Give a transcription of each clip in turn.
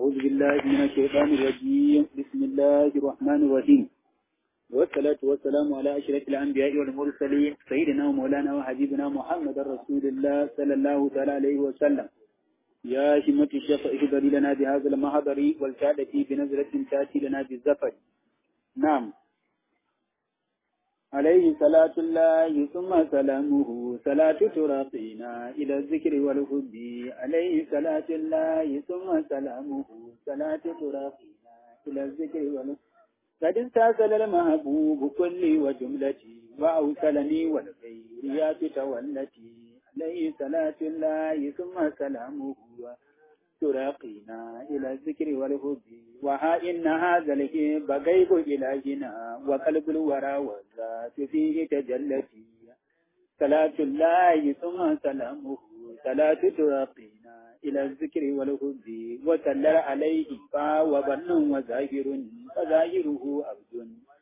أعوذ بالله من الشيطان الرجيم بسم الله الرحمن الرحيم والصلاة والسلام على أشرف الأنبياء والمرسلين سيدنا ومولانا وحبيبنا محمد رسول الله صلى الله تعالى عليه وسلم يا همة الشيخ اهدري لنا بهذا المحضر والكادة بنزلة تأتي لنا بالزفر نعم عليه صلاة الله ثم سلامه صلاة تراقينا إلى الذكر والحب عليه صلاة الله ثم سلامه صلاة تراقينا إلى الذكر والحب قد استاصل المحبوب كلي وجملتي وأوصلني والخيريات تولتي عليه صلاة الله ثم سلامه تراقينا إلى الذكر والحب وها إن هذا الهب غيب إلهنا وقلب الورى والذات فيه تجلتي صلاة الله ثم سلامه صلاة تراقينا إلى الذكر والحب وسلر عليه فهو ظن وظاهر فظاهره عبد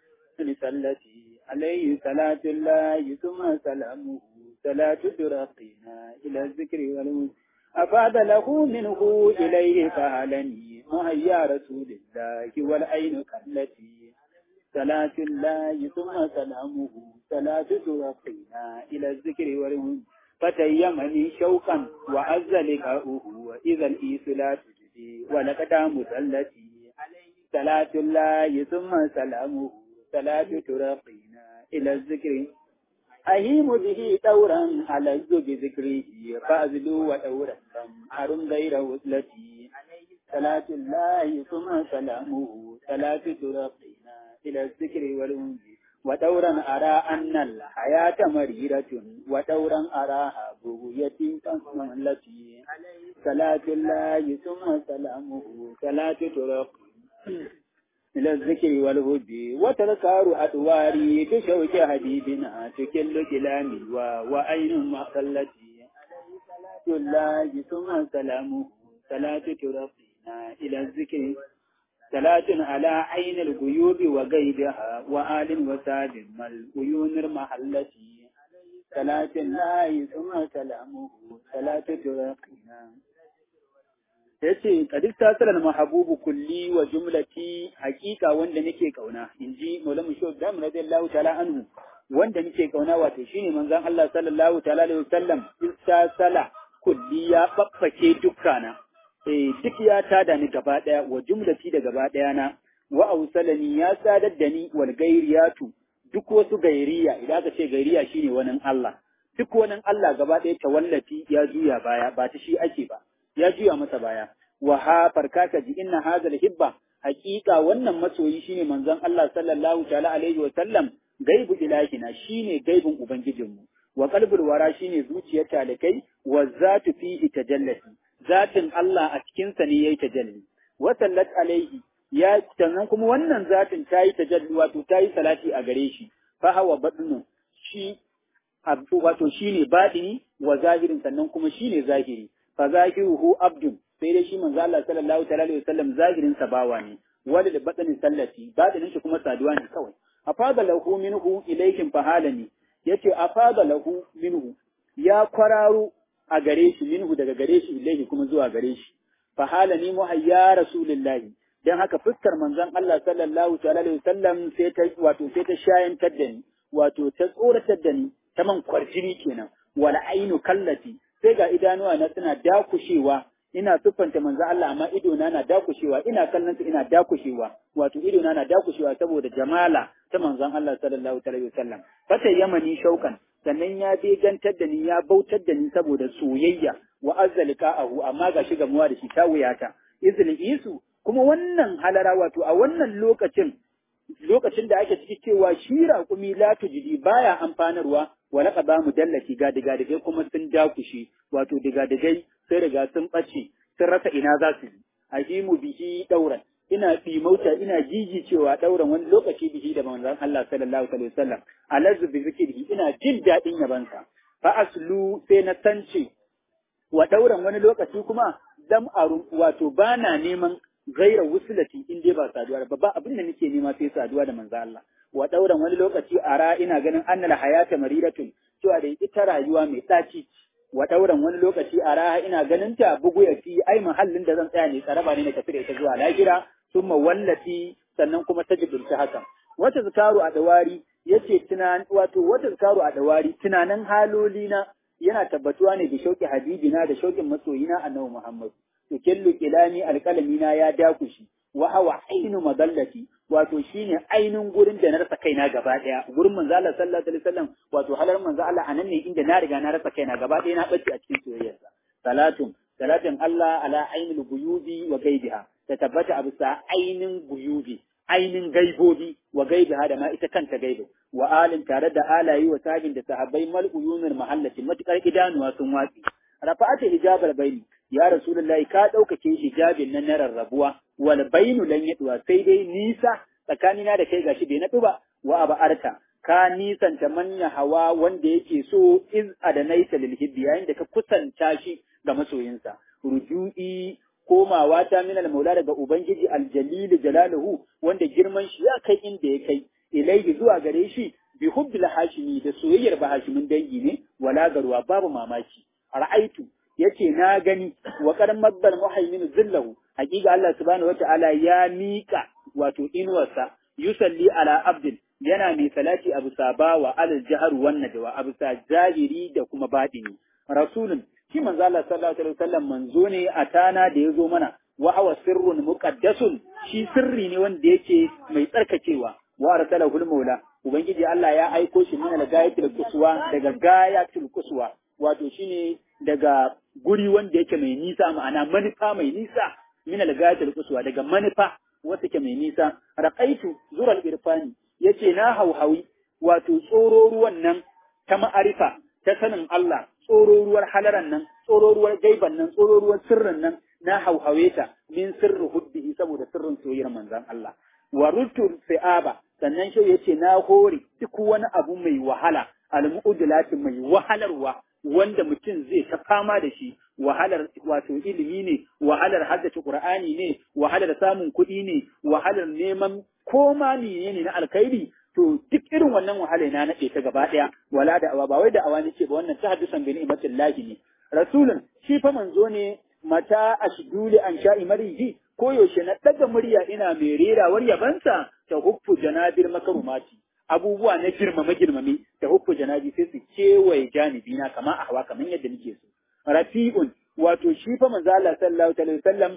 لسلتي عليه صلاة الله ثم سلامه صلاة تراقينا إلى الذكر والحب أفاد له منه إليه فهلني مهيا رسول الله والعين كالتي صلاة الله ثم سلامه صلاة ترقينا إلى الذكر والهدى فتيمني شوقا وعز لقاؤه وإذا الإيس لا تجدي ولقد مسلتي صلاة الله ثم سلامه صلاة ترقينا إلى الذكر أهيم به دورا على بذكره فأزلو ودورا أرم غير وصلتي صلاة الله ثم سلامه صلاة ترقينا إلى الذكر والأنس ودورا أرى أن الحياة مريرة ودورا أراها بغية التي صلاة الله ثم سلامه صلاة ترقينا إلى الذكر والهدي وتذكار أدواري بشوك حبيبنا تكل كلامي وأين مخلتي صلاة الله ثم سلامه صلاة ترقينا إلى الذكر صلاة على عين الغيوب وغيرها وآل وساد العيون المحلتي صلاة الله ثم سلامه صلاة ترقينا yace kadis tasalar mahabubu kulli wa jumlati hakika wanda nake kauna inji maulamu shaykh Ibrahim radiyallahu ta'ala anhu wanda nake kauna wato shine manzon Allah sallallahu ta'ala alaihi wasallam istasala kulli ya baffake dukkana eh duk ya tada ni gaba daya wa jumlati da gaba daya na wa ausalani ya sadar da ni wal gairiyatu duk wasu gairiya idan aka ce gairiya shine wani Allah duk wani Allah gaba daya tawallati ya juya baya ba ta shi ake ba ya juya masa baya wa ha farkaka ji inna hadha hibba haqiqa wannan masoyi shine manzon Allah sallallahu ta'ala alaihi wa sallam gaibu ilahina shine gaibun ubangijinmu wa qalbul wara shine zuciyar talikai wa zatu fihi tajallati zatin Allah a cikin sa ne yayi tajalli wa sallat alaihi ya sannan kuma wannan zatin tayi tajalli wato tayi salati a gare shi fa hawa badnu shi wato shine badini wa zahirin sannan kuma shine zahiri fa zahiruhu abdun sai dai shi manzo Allah sallallahu ta'ala alaihi wasallam zahirin sa bawa ne wanda da batsanin sallati batinin shi kuma saduwa ne kawai afada lahu minhu ilaykum fahalani yace afada lahu minhu ya kwararo a gare shi minhu daga gare shi ilayhi kuma zuwa gare shi fahalani muhayya rasulullahi dan haka fuskar manzon Allah sallallahu ta'ala alaihi wasallam sai ta wato sai ta shayantar da ni wato ta tsoratar da ni ta man kwarjini kenan wal ainu kallati sai ga idanuwa na suna dakushewa ina siffanta manzo Allah amma ido na na dakushewa ina kallon su ina dakushewa wato ido na na dakushewa saboda jamala ta manzon Allah sallallahu alaihi wasallam fata yamani shaukan sannan ya begantar da ni ya bautar da ni saboda soyayya wa azzalqa'ahu amma ga shi gamuwa da shi ta wuyata izli isu kuma wannan halara wato a wannan lokacin lokacin da ake ciki cewa shi raƙumi la tujidi baya amfanarwa wa laka ba mu dallaci ga digadigai kuma sun dakushe wato digadigai sai riga sun ɓace sun rasa ina za su yi ahimu bihi ɗauran ina mauta ina jiji cewa ɗauran wani lokaci bihi da manzon Allah sallallahu alaihi wasallam alazzu bi zikrihi ina jin daɗin yabansa fa aslu sai na tance wa ɗauran wani lokaci kuma dam aru wato bana neman gaira wusulati in dai ba saduwa ba ba abin da nake nema sai saduwa da manzo Allah wa dauran wani lokaci ara ina ganin annal hayata mariratun cewa da ita rayuwa mai tsaci wa dauran wani lokaci a raha ina ganin ta bugu ya fi ai mahallin da zan tsaya ne tsaraba ne na tafi da ita zuwa lahira summa wallati sannan kuma ta jibirta hakan wata zikaru a dawari yace tunan wato wata zikaru a dawari tunanin haloli na yana tabbatuwa ne da shauki habibina da shaukin masoyina annabi Muhammad to kellu kilani alqalami na ya dakushi wa hawa ainu madallati wato shine ainin gurin da na rasa kaina gaba daya gurin manzo Allah sallallahu alaihi wasallam wato halar manzo Allah anan ne inda na riga na rasa kaina gaba daya na bace a cikin soyayyarsa salatun salatin Allah ala ainul guyubi wa gaibiha ta tabbata a bisa ainin guyubi ainin gaibobi wa gaibiha da ma ita kanta gaibo wa alin tare da alayi wa sabin da sahabbai mal uyunul mahallati matukar idanuwa sun watsi rafa'ata hijabal baini ya rasulullahi ka ɗaukake hijabin nan na rarrabuwa wal bainu lan yaduwa sai dai nisa tsakanina da kai gashi bai naɗu ba wa aba arka ka nisanta manya hawa wanda yake so iz adanaita lil hibbi yayin da ka kusanta shi ga masoyinsa ruju'i komawa ta min maula daga ubangiji aljalil jalaluhu wanda girman shi ya kai inda ya kai ilaihi zuwa gare shi bi hubbil hashimi da soyayyar ba hashimin dangi ne wala garwa babu mamaki ra'aitu yace na gani wa qad maddal muhaymin zillahu hakika Allah subhanahu wataala ya mika wato inuwarsa yusalli ala abdin yana mai salati abu saba wa alal jahar wan najwa abu sa zahiri da kuma batini rasulun shi manzo Allah sallallahu alaihi wasallam manzo ne a tana da yazo mana wa hawa sirrun muqaddasun shi sirri ne wanda yake mai tsarkakewa wa arsalahu maula ubangiji Allah ya aiko shi min al-gayatul quswa daga gayatul quswa wato shine daga guri wanda yake mai nisa ma'ana manufa mai nisa min al-gayatul quswa daga manufa wata ke mai nisa raqaitu zural irfani yace na hauhawi wato tsoro ruwan nan ta ma'arifa ta sanin Allah tsoro ruwar halaran nan tsoro ruwar gaiban nan tsoro ruwar sirrin nan na hauhawe ta min sirri hubbihi saboda sirrin soyayyar manzon Allah wa rutul fi'aba sannan shi yace na hore duk wani abu mai wahala al-mu'udilati mai wahalarwa wanda mutum zai ta fama da shi wahalar wato ilimi ne wahalar haddace qur'ani ne wahalar samun kuɗi ne wahalar neman koma ne ne na alkhairi to duk irin wannan wahala na nade ta gaba daya wala da awa ba wai da awa ne ce ba wannan tahaddusan bi ni'matillahi ne rasulun shi fa manzo ne mata ashduli an sha'i mariji ko yaushe na daga murya ina mai rerawar yabansa ta huffu janabir makarumati abubuwa na girmame girmame da hukku janabi sai su kewaye janibi na kama a hawa kamar yadda nake so rafi'un wato shi fa manzo Allah sallallahu alaihi wasallam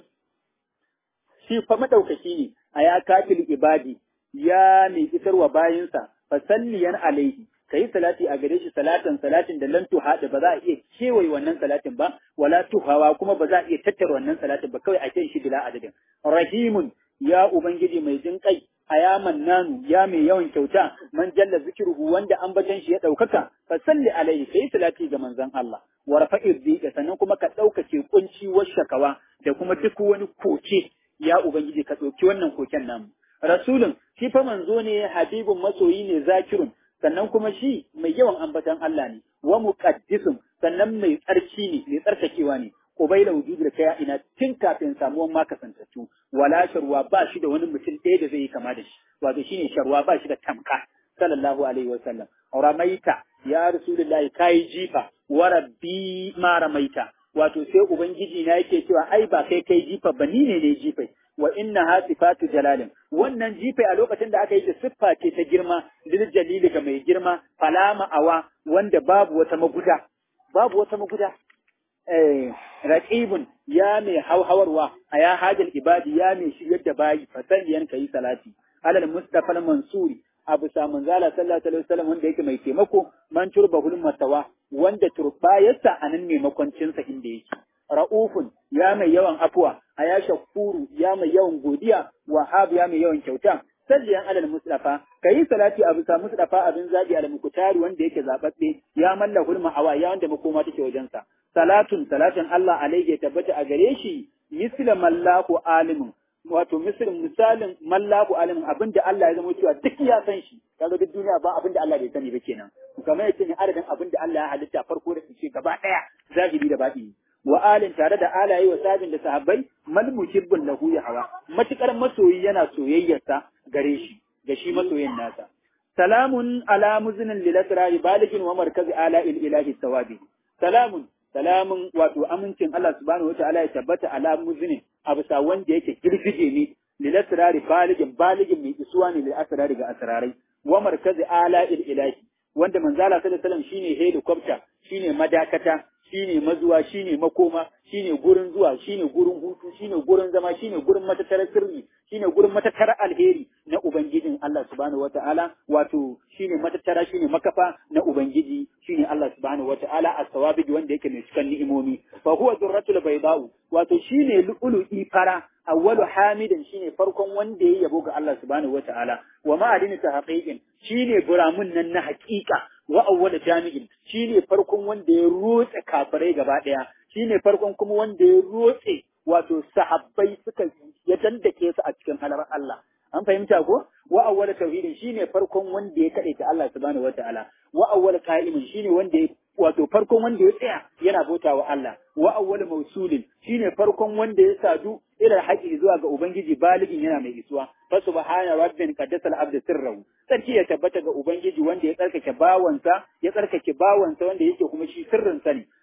shi fa madaukaki ne a ya kafil ibadi ya mai isarwa bayinsa fa salliyan alaihi kai salati a gare shi salatan salatin da lan tuhada ba za a iya kewaye wannan salatin ba wala tuhawa kuma ba za a iya tattara wannan salatin ba kawai a kai shi bila adadin rahimun ya ubangiji mai jin kai a ya mannanu ya mai yawan kyauta man jalla zikiruhu wanda ambaton shi ya ɗaukaka fa salli alaihi kai salati ga manzon Allah wa rafa'ir dhika sannan kuma ka ɗaukace kunci wa shakawa da kuma duk wani koke ya ubangiji ka ɗauki wannan koken namu rasulun shi fa manzo ne habibun masoyi ne zakirun sannan kuma shi mai yawan ambaton Allah ne wa muqaddisun sannan mai tsarki ne mai tsarkakewa ne Ubaila wujudu da kaya ina tun kafin samuwan ma kasantattu wala sharwa ba shi da wani mutum ɗaya da zai yi kama da shi wato shine sharwa ba shi da tamka sallallahu alaihi wa sallam ramaita ya rasulullahi kai jifa wa rabbi ma ramaita wato sai ubangiji na yake cewa ai ba kai kai jifa ba ni ne ne jifai wa inna ha sifatu jalalin wannan jifai a lokacin da aka yi ta siffa ce ta girma lil jalili ga mai girma falama awa wanda babu wata maguda babu wata maguda raqibun ya mai hauhawarwa a ya hajal ibadi ya mai shigar da bayi fasalliyan kai salati alal mustafa mansuri abu samun zala sallallahu alaihi wasallam wanda yake mai taimako man turbahul matawa wanda turbayarsa a nan ne makwancinsa inda yake ra'ufun ya mai yawan afuwa a ya shakuru ya mai yawan godiya wahab ya mai yawan kyauta salliyan alal mustafa kayi salati abu sa mustafa abin zabi al mukutari wanda yake zababbe ya mallakul ma'awa ya wanda makoma take wajensa salatun salatin Allah alaihi ya tabbata a gare shi misla mallahu alimun wato misalin misalin mallahu alimun abinda Allah ya zama cewa duk ya san shi kaga duk duniya ba abinda Allah bai sani ba kenan kamar yace ne adadin abinda Allah ya halitta farko da ce gaba daya zahiri da batini wa alin tare da alaye wa sabin da sahabbai mal muhibbun lahu ya hawa matukar masoyi yana soyayyarsa gare shi ga shi masoyin nasa salamun ala muznin lil asrar baligin wa markazi ala il ilahi sawabi salamun salamun wato amincin Allah subhanahu wataala ya tabbata ala muzinin a bisa wanda yake girgije ne lil asrari baligin baligin mai isuwa ne lil asrari ga asrarai wa markazi ala il ilahi wanda manzala sallallahu alaihi wasallam shine helicopter shine madakata shine mazuwa shine makoma shine gurin zuwa shine gurin hutu shine gurin zama shine gurin matattarar sirri shine gurin matattarar alheri na ubangijin Allah subhanahu wataala wato shine matattara shine makafa na ubangiji shine Allah subhanahu wataala as-sawabi wanda yake mai cikan ni'imomi fa huwa durratul baydau wato shine lu'lu'i fara awwalu hamidin shine farkon wanda ya yabo ga Allah subhanahu wataala wa ma'adini tahqiqin shine buramun nan na haƙiƙa wa awwala jami'in shine farkon wanda ya rotse kafirai gaba daya shine farkon kuma wanda ya rotse wato sahabbai suka ya dandake su a cikin halar Allah an fahimta ko wa awwala tauhidin shine farkon wanda ya kade ta Allah subhanahu wataala wa awwala qa'imin shine wanda ya wato farkon wanda ya tsaya yana bauta wa Allah wa awwal mausulin shine farkon wanda ya sadu ila haƙi zuwa ga ubangiji baligin yana mai isuwa fa subhana rabbin qaddasa al-abd sirrahu sarki ya tabbata ga ubangiji wanda ya tsarkake bawansa ya tsarkake bawansa wanda yake kuma shi sirrin sa ne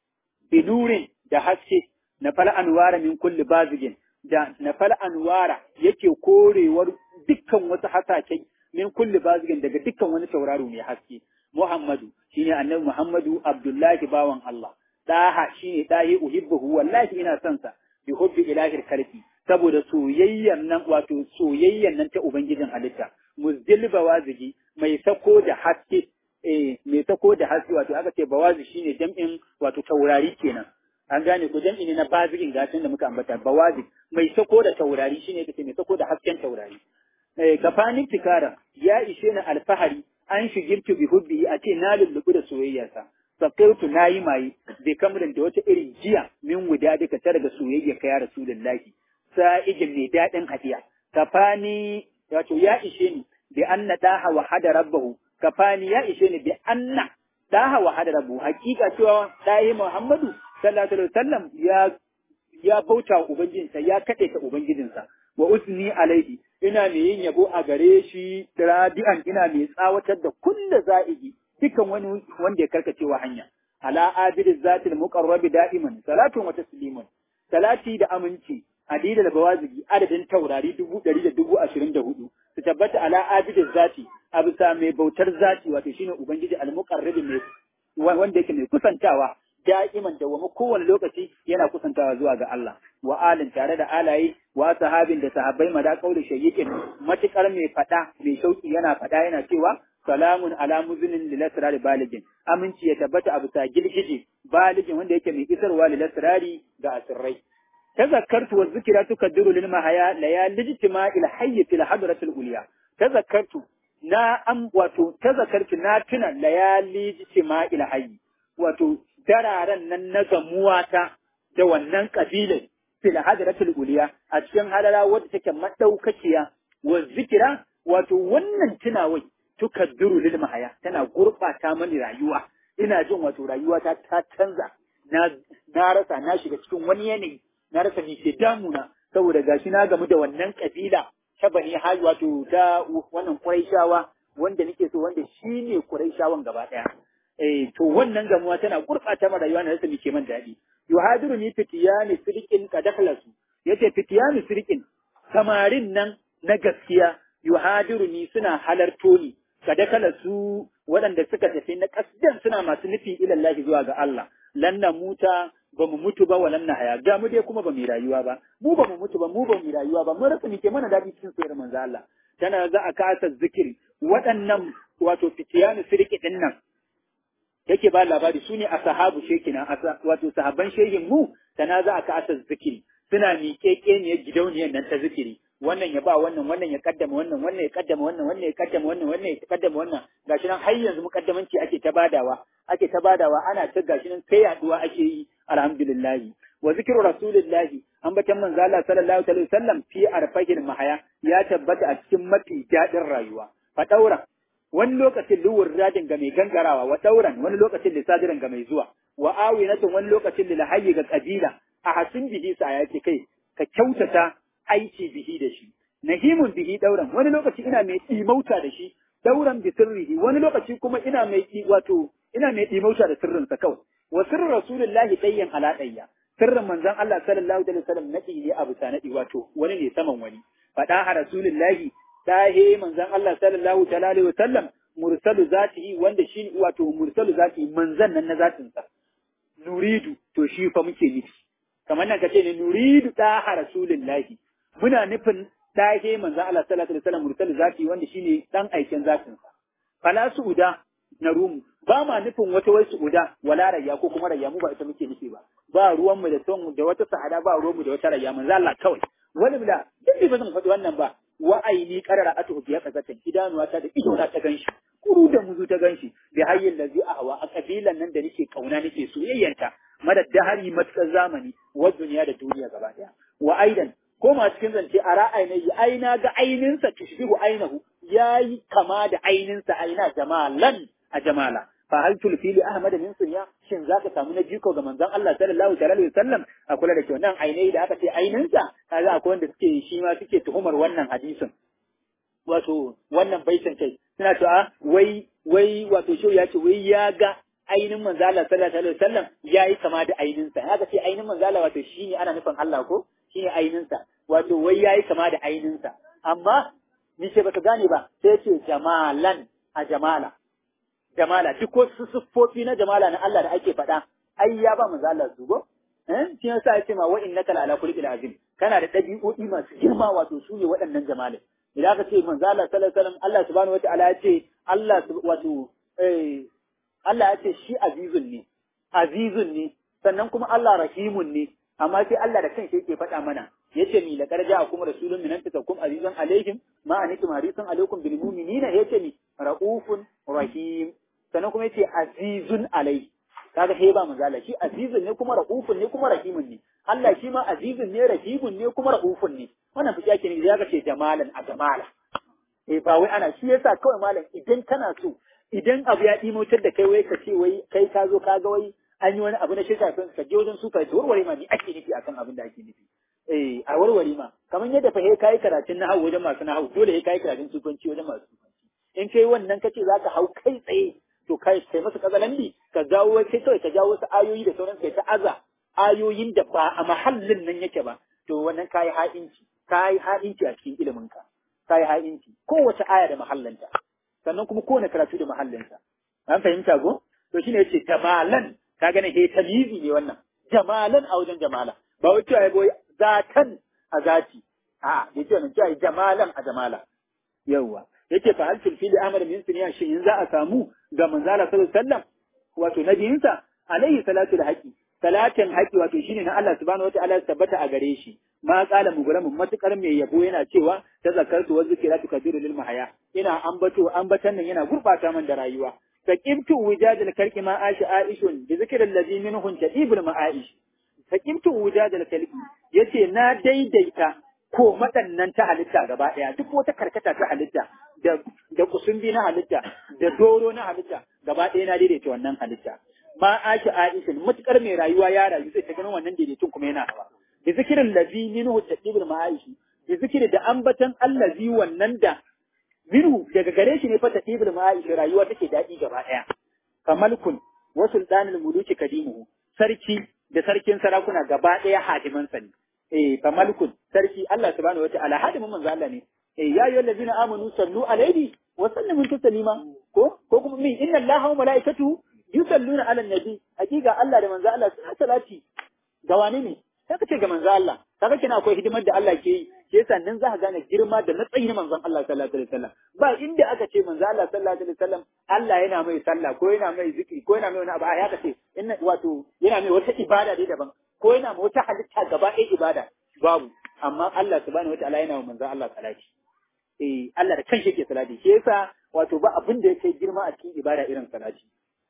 binurin da haske na fal anwara min kulli bazigin da na fal anwara yake korewar dukkan wasu hasake min kulli bazigin daga dukkan wani tauraro mai haske Muhammadu shine annabi Muhammadu Abdullahi bawan Allah daha shine dahi uhibbuhu wallahi ina son sa bi hubbi ilahir karfi saboda soyayyan nan wato soyayyan nan ta ubangijin halitta muzdil bawazigi mai sako da haske eh mai sako da haske wato aka ce bawazi shine jam'in wato taurari kenan an gane ko jam'i ne na bazigin gashin da muka ambata bawazi mai sako da taurari shine kace mai sako da hasken taurari eh kafanin tikara ya ishe ni alfahari an shigirtu bi hubbi a ce na lullubu da soyayyarsa sakaitu na yi maye bai kamrin da wata irin jiya min wuda duka ta daga soyayya ka ya rasulullahi sa'ijin mai daɗin hadiya kafani wato ya ishe ni bi anna daha wa hada rabbahu kafani ya ishe ni bi anna daha wa hada rabbahu hakika cewa dahi muhammadu sallallahu alaihi wasallam ya ya bauta wa ubangijinsa ya kaɗe ta ubangijinsa wa usni alaihi ina mai yin yabo a gare shi radi'an ina mai tsawatar da kulla za'igi dukan wani wanda ya karkacewa hanya ala abid zatil muqarrabi da'iman salatun wa taslimun salati da aminci adida da bawazigi adadin taurari dubu ɗari da dubu ashirin da hudu su tabbata ala abid zati a bisa mai bautar zati wato shine ubangiji al-muqarrabi mai wanda yake mai kusantawa da'iman da wama kowane lokaci yana kusantawa zuwa ga Allah wa alin tare da alaye wa sahabin da sahabbai mada kauli shayyikin matukar mai fada mai shauki yana fada yana cewa salamun ala muzinin lil asrar baligin aminci ya tabbata a bisa gilgije baligin wanda yake mai isarwa lil asrari ga asirrai tazakkartu wa zikra tukaddiru lil mahaya layal ijtima il hayy fil hadratil ulya tazakkartu na am wato tazakkartu na tuna layali ijtima il hayy wato dararen nan na gamuwata da wannan kabilar fil hadratul uliya a cikin halala wadda take madaukakiya wa zikira wato wannan tunawai tukaddiru lil mahaya tana gurbata mani rayuwa ina jin wato rayuwa ta ta canza na na rasa na shiga cikin wani yanayi na rasa ni ke damuna saboda gashi na gamu da wannan kabila ta bani hali wato ta wannan quraishawa wanda nake so wanda shine quraishawan gaba daya eh to wannan gamuwa tana gurɓata mara rayuwa na rasa ke man daɗi yuhadiru ni fitiyani sirqin kadakhlasu yace fitiyani sirqin samarin nan na gaskiya yuhadiru ni suna halarto ni kadakhlasu waɗanda suka tafi na kasdan suna masu nufi ilallahi zuwa ga Allah lanna muta ba mu mutu ba wa lanna haya ga mu dai kuma ba mu rayuwa ba mu ba mu mutu ba mu ba mu rayuwa ba mun rasa ke mana daɗi cikin sayar manzo Allah tana za a kasa zikiri waɗannan wato fitiyani sirqi din nan yake ba labari su ne a sahabu shekina wato sahabban shehin mu tana za a ka'asa zikiri suna miƙeƙe ne gidauniyar nan ta zikiri wannan ya ba wannan wannan ya kaddama wannan wannan ya kaddama wannan wannan ya kaddama wannan wannan ya kaddama wannan gashi nan har yanzu mukaddamanci ake ta badawa ake ta badawa ana ta gashi nan sai yaduwa ake yi alhamdulillah wa zikru rasulillahi an batan manzo Allah sallallahu alaihi wasallam fi arfahil mahaya ya tabbata a cikin mafi dadin rayuwa fa daura wani lokacin luwur radin ga mai gangarawa wa dauran wani lokacin lisadiran ga mai zuwa wa awinatun wani lokacin lilhayyi ga kabila a hasin bihi sa ya ce kai ka kyautata aiki bihi da shi nahimun bihi dauran wani lokaci ina mai imauta da shi dauran bi sirrihi wani lokaci kuma ina mai wato ina mai imauta da sirrinsa kawai wa sirrin rasulullahi dayyan ala dayya sirrin manzon Allah sallallahu alaihi wasallam nadi ne abu sanadi wato wani ne saman wani fada ha rasulullahi dahe manzon Allah sallallahu alaihi wasallam mursalu zatihi wanda shi wato mursalu zatihi manzon nan na zatin sa nuridu to shi fa muke nufi kamar nan kace ne nuridu da ha rasulullahi muna nufin dahe manzon Allah sallallahu alaihi wasallam mursalu zatihi wanda shine dan aikin zatin sa fala suuda na rumu ba ma nufin wata wai su'uda wala rayya ko kuma rayya mu ba ita muke nufi ba ba ruwan mu da son da wata sa'ada ba ruwan mu da wata rayya manzo Allah kawai wani bila duk ba zan faɗi wannan ba wa aini qarara atu biya kazatan idanuwa ta da ido na ta ganshi kuru da muzu ta ganshi bi hayyin lazi ahwa a kabilan nan da nake kauna nake soyayyanta madad dahari matkar zamani wa duniya da duniya gaba daya wa aidan ko ma cikin zance a ra'ayi ai na ga aininsa tushbihu ainahu yayi kama da aininsa aina jamalan a jamala fa hal tulfi li ahmad min sunya shin zaka samu na jiko ga manzon Allah sallallahu alaihi wasallam a kula da kyau nan ainai da aka ce aininsa kaga akwai wanda suke shi ma suke tuhumar wannan hadisin wato wannan baitin kai suna cewa wai wai wato shi ya ce wai ya ga ainin manzo Allah sallallahu alaihi wasallam yayi kama da aininsa haka ce ainin manzo Allah wato shine ana nufin Allah ko shine aininsa wato wai yayi kama da aininsa amma ni ce baka gane ba sai ce jamalan a jamala jamala duk wasu siffofi na jamala na Allah da ake faɗa ai ya ba manzo Allah su go eh shi yasa ya ce ma wa innaka la ala kulli azim kana da dabi'o'i masu girma wato su ne waɗannan jamalai idan ka ce manzo Allah sallallahu alaihi wasallam Allah subhanahu wataala ya ce Allah wato eh Allah ya ce shi azizun ne azizun ne sannan kuma Allah rahimun ne amma sai Allah da kanshi yake faɗa mana yace mi laqad ja'akum rasulun min anfusikum azizun alaihim ma anitum harisun alaikum bil mu'minina yace mi raufun rahim sannan kuma yace azizun alai kaga sai ba manzala shi azizun ne kuma raufun ne kuma rahimun ne Allah shi ma azizun ne rahimun ne kuma raufun ne wannan fi yake ne ya ce jamalan a jamala eh ba wai ana shi yasa kawai malam idan kana so idan abu ya dimotar da kai wai ka ce wai kai ka zo ka ga wai an yi wani abu na shirka kan ka je wajen su ka warware ma ni ake nufi akan abin da ake nufi eh a warware ma kamar yadda fa kai karatun nahawu wajen masu nahawu dole sai kai karatun sufanci wajen masu sufanci in kai wannan kace zaka hau kai tsaye to kai kai masa kazalambi ka dawo kai kawai ka jawo wasu ayoyi da sauran kai ta aza ayoyin da ba a mahallin nan yake ba to wannan kai ha'inci kai ha'inci a cikin ilimin ka kai ha'inci kowace aya da mahallinta sannan kuma kowane karatu da mahallinsa an fahimta go to shine yace jamalan ka gane he tamizi ne wannan jamalan a wajen jamala ba wai cewa boy zatan a zati a yace wannan cewa jamalan a jamala yawwa yace fa hal fil amr min sunya shi in za a samu ga manzala sallallahu alaihi wasallam wato nabiyinsa alaihi salatu da haqi salatin haqi wato shine na Allah subhanahu wataala ya tabbata a gare shi ma qala mugulamun matukar mai yabo yana cewa ta zakartu wa zikiratu kabiru lil mahaya ina ambato ambatan nan yana gurbata man da rayuwa faqimtu wujadal kalki ma ashi aishun bi zikril ladhi minhun tadibul ma'aish faqimtu wujadal kalki yace na daidaita ko madannan ta halitta gaba daya duk wata karkata ta halitta da da kusumbi na halitta da doro na halitta gaba daya na daidaita wannan halitta ma ashi aishun matukar mai rayuwa ya rayu sai ta ganin wannan daidaitun kuma yana hawa bi zikirin lazi minhu tadibul ma'aishi bi zikiri da ambatan allazi wannan da minhu daga gare shi ne fa tadibul ma'aishi rayuwa take daɗi gaba ɗaya kamalkun wa sultanul muluki kadimuhu sarki da sarkin sarakuna gaba ɗaya hadiman sa ne eh kamalkun sarki Allah subhanahu wataala hadimin manzo Allah ne eh ya ayyuhal ladina amanu sallu alaihi wa sallimu taslima ko ko kuma min inna allaha wa malaikatuhu yusalluna ala nabi hakika Allah da manzo Allah suna salati ga wani ne sai ka ce ga manzo Allah kaga kina akwai hidimar da Allah ke yi shi yasa nan za ka gane girma da matsayi na manzon Allah sallallahu alaihi wasallam ba inda aka ce manzo Allah sallallahu alaihi wasallam Allah yana mai sallah ko yana mai zikiri ko yana mai wani abu a ya ce inna wato yana mai wata ibada dai daban ko yana mai wata halitta gaba ɗaya ibada babu amma Allah subhanahu wataala yana wa manzo Allah salati eh Allah da kanshi yake salati shi yasa wato ba abin da yake girma a cikin ibada irin salati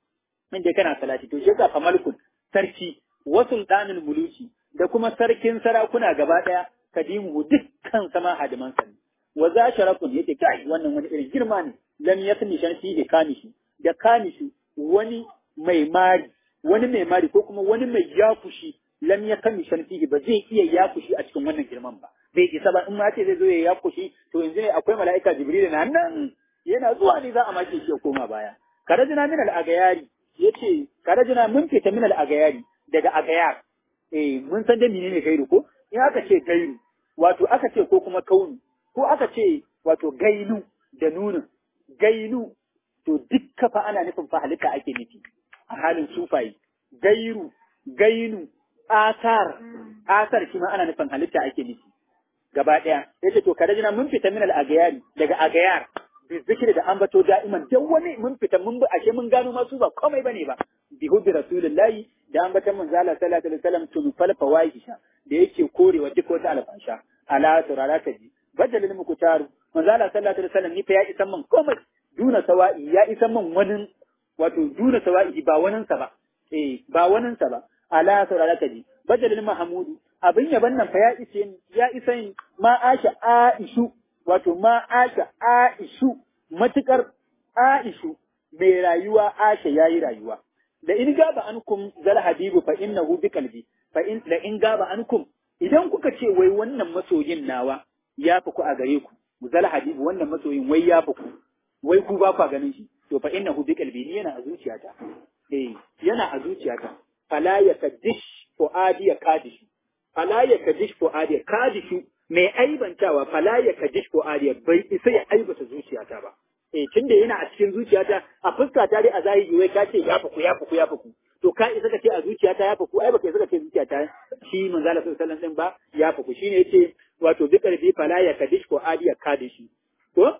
inda kana salati to shi yasa kamalkun sarki wa sultanul muluki da kuma sarkin sarakuna gaba ɗaya kadimu dukkan sama hadiman sa wa za sharakun yake kai wannan wani irin girma ne lam yasmi shan fi da kanishi da kanishi wani mai mari wani mai mari ko kuma wani mai yafushi lam yakmi shan fi ba zai iya yafushi a cikin wannan girman ba bai isa ba in ma ce zai zo ya yafushi to yanzu ne akwai mala'ika jibril na nan yana zuwa ne za a mace shi ya koma baya karajina min al-agayari yace karajina mun fita min al-agayari daga agayar eh mun san da menene gairu ko in aka ce gairu wato aka ce ko kuma kaunu ko aka ce wato gailu da nunin gailu to dukka fa ana nufin fa halitta ake nufi a halin sufayi gairu gainu asar asar shi ma ana nufin halitta ake nufi gaba ɗaya yace to kada jina mun fita min al-agayari daga agayar bi zikri da ambato da'iman dan wani mun fita mun ashe mun gano masu ba komai bane ba bi hubbi rasulillahi da ambatan manzo Allah sallallahu alaihi wasallam tun fal fawahisha da yake korewa duk wata alfasha ala turara kaji badalin muku taru manzo Allah sallallahu alaihi wasallam ni fa ya isan man komai duna sawa'i ya isan man wani wato duna sawa'i ba waninsa ba eh ba waninsa ba ala turara kaji badalin mahamudu abin yaban nan fa ya ishe ya isa ma asha aishu wato ma asha aishu matukar aishu mai rayuwa asha yayi rayuwa da in gaba ankum zal habibu fa innahu bi qalbi fa in la in gaba ankum idan kuka ce wai wannan masoyin nawa ya fi ku a gare ku zal habibu wannan masoyin wai ya fi ku wai ku ba ku ganin shi to fa innahu bi qalbi ni yana a zuciyata eh yana a zuciyata fala yakadish fuadi ya kadishi fala ya kadish fuadi kadishu mai aibantawa fala ya kadish fuadi bai isa ya aibata zuciyata ba eh tunda yana a cikin zuciyata a fuska ta dai a zahiri wai ka ce ya fuku ya fuku ya fuku to ka isa ka ce a zuciyata ya fuku ai baka isa ka ce zuciyata shi manzo Allah sallallahu alaihi wasallam ba ya fuku shine yace wato bi karbi fala ya kadish fuadi ya kadishi ko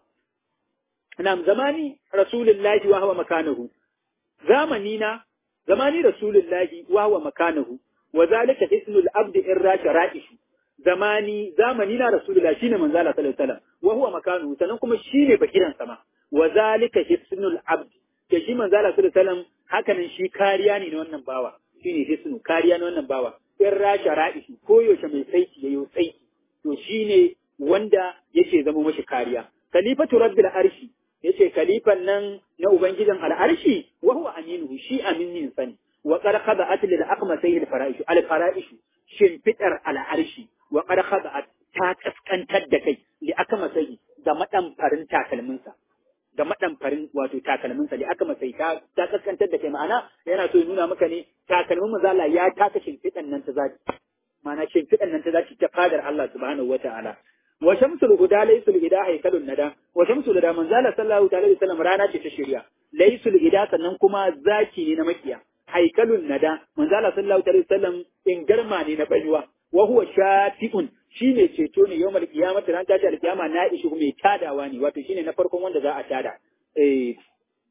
nam zamani rasulullahi wa huwa makanahu zamani na zamani rasulullahi wa huwa makanahu wa zalika ismul abd irra shara'ishu zamani zamani na rasulullahi shine manzo Allah sallallahu alaihi wasallam wa huwa makanahu sanan kuma shine bakiran sama wa zalika hisnul abd ke shi manzo Allah sallallahu alaihi wasallam hakanan shi kariya ne na wannan bawa shine hisnu kariya na wannan bawa irra shara'ishu ko yaushe mai saiki yayo saiki to shine wanda yake zama mashi kariya khalifatu rabbil arshi yace kalifan nan na ubangijin al'arshi wa huwa aminuhu shi aminin sani wa qad khada'at lil aqmasayhi al fara'ishu al fara'ishu shimfidar al'arshi wa qad khada'at ta kaskantar da kai li aqmasayhi da madan farin takalminsa da madan farin wato takalminsa li aqmasayhi ta ta kaskantar da kai ma'ana yana so ya nuna maka ne takalmin mazala ya taka shimfidan nan ta zaki ma'ana shimfidan nan ta zaki ta fadar Allah subhanahu wata'ala wa shamsul huda laysul ida haykalun nada wa shamsul da manzala sallallahu alaihi wasallam rana ce ta shirya laysul ida sannan kuma zaki ne na makiya haykalun nada manzala sallallahu alaihi wasallam in garma ne na baiwa wa huwa shafi'un shine ceto ne yawmal qiyamati ran tashi alqiyama na ishi mai tadawa ne wato shine na farkon wanda za a tada eh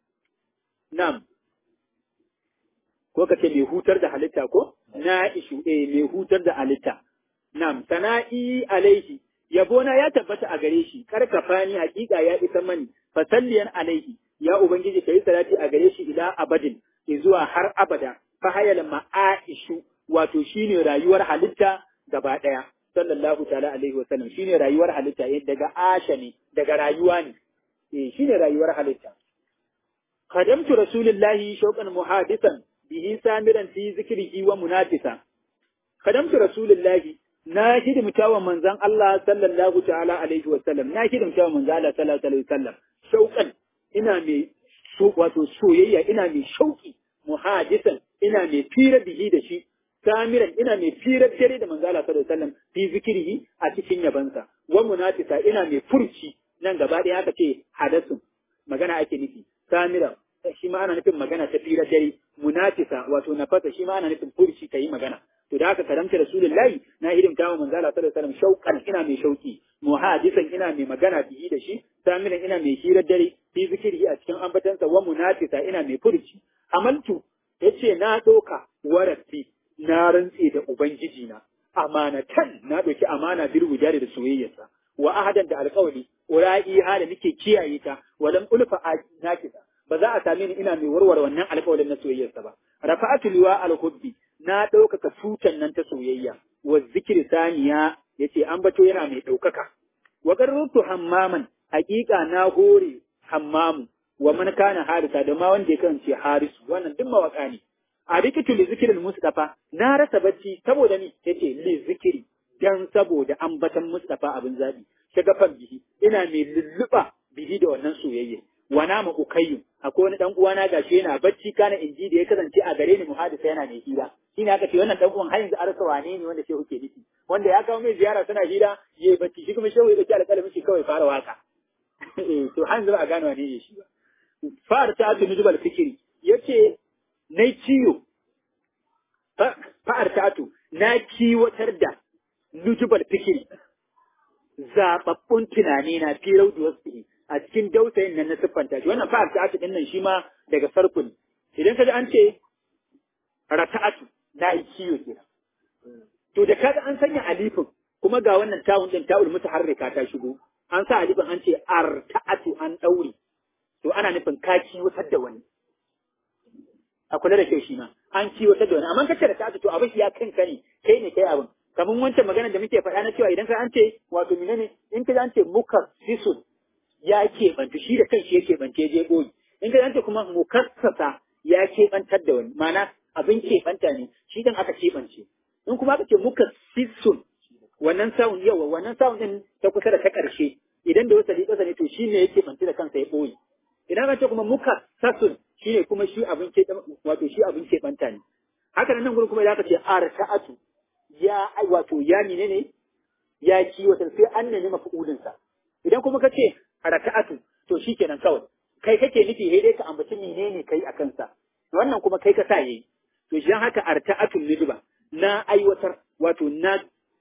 nam ko kace mai hutar da halitta ko na ishu eh mai hutar da halitta nam sana'i alaihi yabona ya tabbata a gare shi karkafa ni hakika ya isa mani fasalliyan alaihi ya ubangiji kai salati a gare shi ila abadin zuwa har abada fa hayal ma'aishu wato shine rayuwar halitta gaba daya sallallahu ta'ala alaihi wasallam shine rayuwar halitta eh daga asha ne daga rayuwa ne eh shine rayuwar halitta khadamtu rasulillahi shauqan muhadisan bihi samiran fi zikrihi wa munafisa khadamtu rasulillahi na hidimta wa manzan Allah sallallahu ta'ala alaihi wa sallam na hidimta wa manzan Allah sallallahu alaihi wa sallam shauƙan ina mai so wato soyayya ina mai shauki muhadisan ina mai fira bihi da shi samiran ina mai firar dare da manzan Allah sallallahu alaihi wa sallam fi zikirihi a cikin yabansa wa munafisa ina mai furci nan gaba ɗaya aka ce hadasun magana ake nufi samiran shi ma ana nufin magana ta firar dare munafisa wato nafasa shi ma ana nufin furci ka yi magana to da haka karamta rasulullahi na hidimta wa manzo Allah sallallahu alaihi wasallam shauqan ina mai shauki muhadisan ina mai magana bihi da shi samiran ina mai hirar dare fi zikiri a cikin ambatansa wa munafisa ina mai furci amaltu yace na doka warafi na rantse da ubangiji na amanatan na doki amana bil wujari da soyayyarsa wa ahadan da alƙawari ura'i hala nake kiyaye ta walam ulfa nakisa ba za a same ni ina mai warware wannan alƙawarin na soyayyarsa ba rafa'atu liwa al-hubbi na ɗaukaka tutan nan ta soyayya wa zikiri saniya yace an bato yana mai ɗaukaka wa qarrutu hammaman haƙiƙa na hore hammamu wa man kana harisa da ma wanda ya kasance harisu wannan duk mawaka ne a rikitu li zikirin mustafa na rasa bacci saboda ni yace li zikiri dan saboda ambatan mustafa abin zabi shagafan bihi ina mai lulluɓa bihi da wannan soyayya wa nama ukayyu akwai wani dan uwana gashi yana bacci kana inji da ya kasance a gare ni muhadisa yana mai hira shine aka ce wannan dan uwan har yanzu arsa wane ne wanda shehu ke nufi wanda ya kawo mai ziyara tana hira yayi bacci shi kuma shehu ya dauki alƙalamin shi kawai fara waka eh to har yanzu ba a gano wane ne shi ba fara ta atu nujubal fikiri yace nai ciyo fa'ar ta atu na kiwatar da nujubal fikiri zababbun tunani na fi raudu wasu a cikin dausayin nan na siffanta shi wannan fa'ar ta'atu din nan shi ma daga sarku ne idan ka ji an ce rata'atu na yi kiyo kenan to da kaga an sanya alifin kuma ga wannan tawun din ta'ul mutaharrika ta shigo an sa alifin an ce arta'atu an daure to ana nufin ka kiwatar da wani a kula da kyau shi ma an kiwatar da wani amma kace da ta'atu to abin ya kanka ne kai ne kai abin kamar wancan magana da muke faɗa na cewa idan ka an ce wato menene in ka an ce muka sisun ya keɓanta shi da kanshi ya keɓance je ɓoyi in ka an ce kuma mukassasa ya keɓantar da wani ma'ana abin keɓanta ne shi dan aka keɓance in kuma aka ce muka sisun wannan sound yawa wannan sound din ta kusa da ta ƙarshe idan da wasali ƙasa ne to shi ne ya keɓance da kansa ya ɓoye idan aka ce kuma muka sasun shi ne kuma shi abin ke wato shi abin keɓanta ne haka nan gurin kuma idan aka ce arta'atu ya ai wato ya mine ne ya kiwata sai an nemi mafi'ulin sa idan kuma kace raka'atu to shikenan kawai kai kake nufi sai dai ka ambaci menene kai a kansa wannan kuma kai ka sa yayi to shi haka arta'atul nidba na aiwatar wato na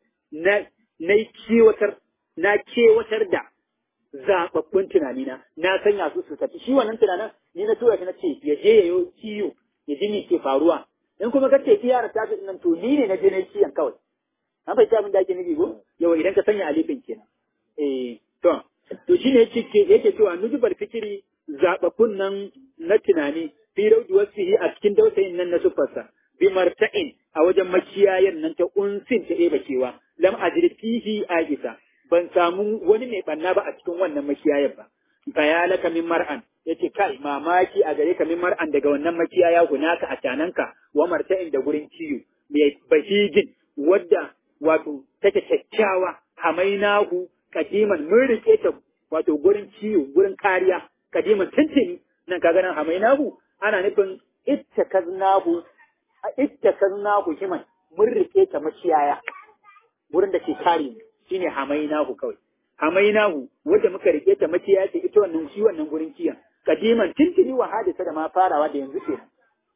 na na kiwatar na kewatar da zababbun tunanina na sanya su su tafi shi wannan tunanin ni na tura shi na ce ya je yayo kiyo ya ji me ke faruwa in kuma kace kiyara ta fi nan to ni ne na je na kiyan kawai an bai ta min da ake nufi ko yawa idan ka sanya alifin kenan eh to to shine yake yake cewa nujubar fikiri zababbun nan na tunani fi raudu wasihi a cikin dausayin nan na sufarsa bi marta'in a wajen makiyayan nan ta unsin ta eba kewa lam ajri fihi ajisa ban samu wani mai banna ba a cikin wannan makiyayan ba bayalaka min mar'an yace kai mamaki a gare ka min mar'an daga wannan makiyaya hunaka a cananka wa marta'in da gurin kiyo mai bahijin wadda wato take kyakkyawa hamainahu kadiman mun rike ta wato gurin kiyo gurin kariya kadiman tuntuni nan kaga nan hamainahu ana nufin ittakaznahu ittakaznahu himan mun rike ta makiyaya gurin da ke kare mu shine hamainahu kawai hamainahu wanda muka rike ta makiyaya ce ita wannan shi wannan gurin kiyan kadiman tuntuni wa hadisa da ma farawa da yanzu kenan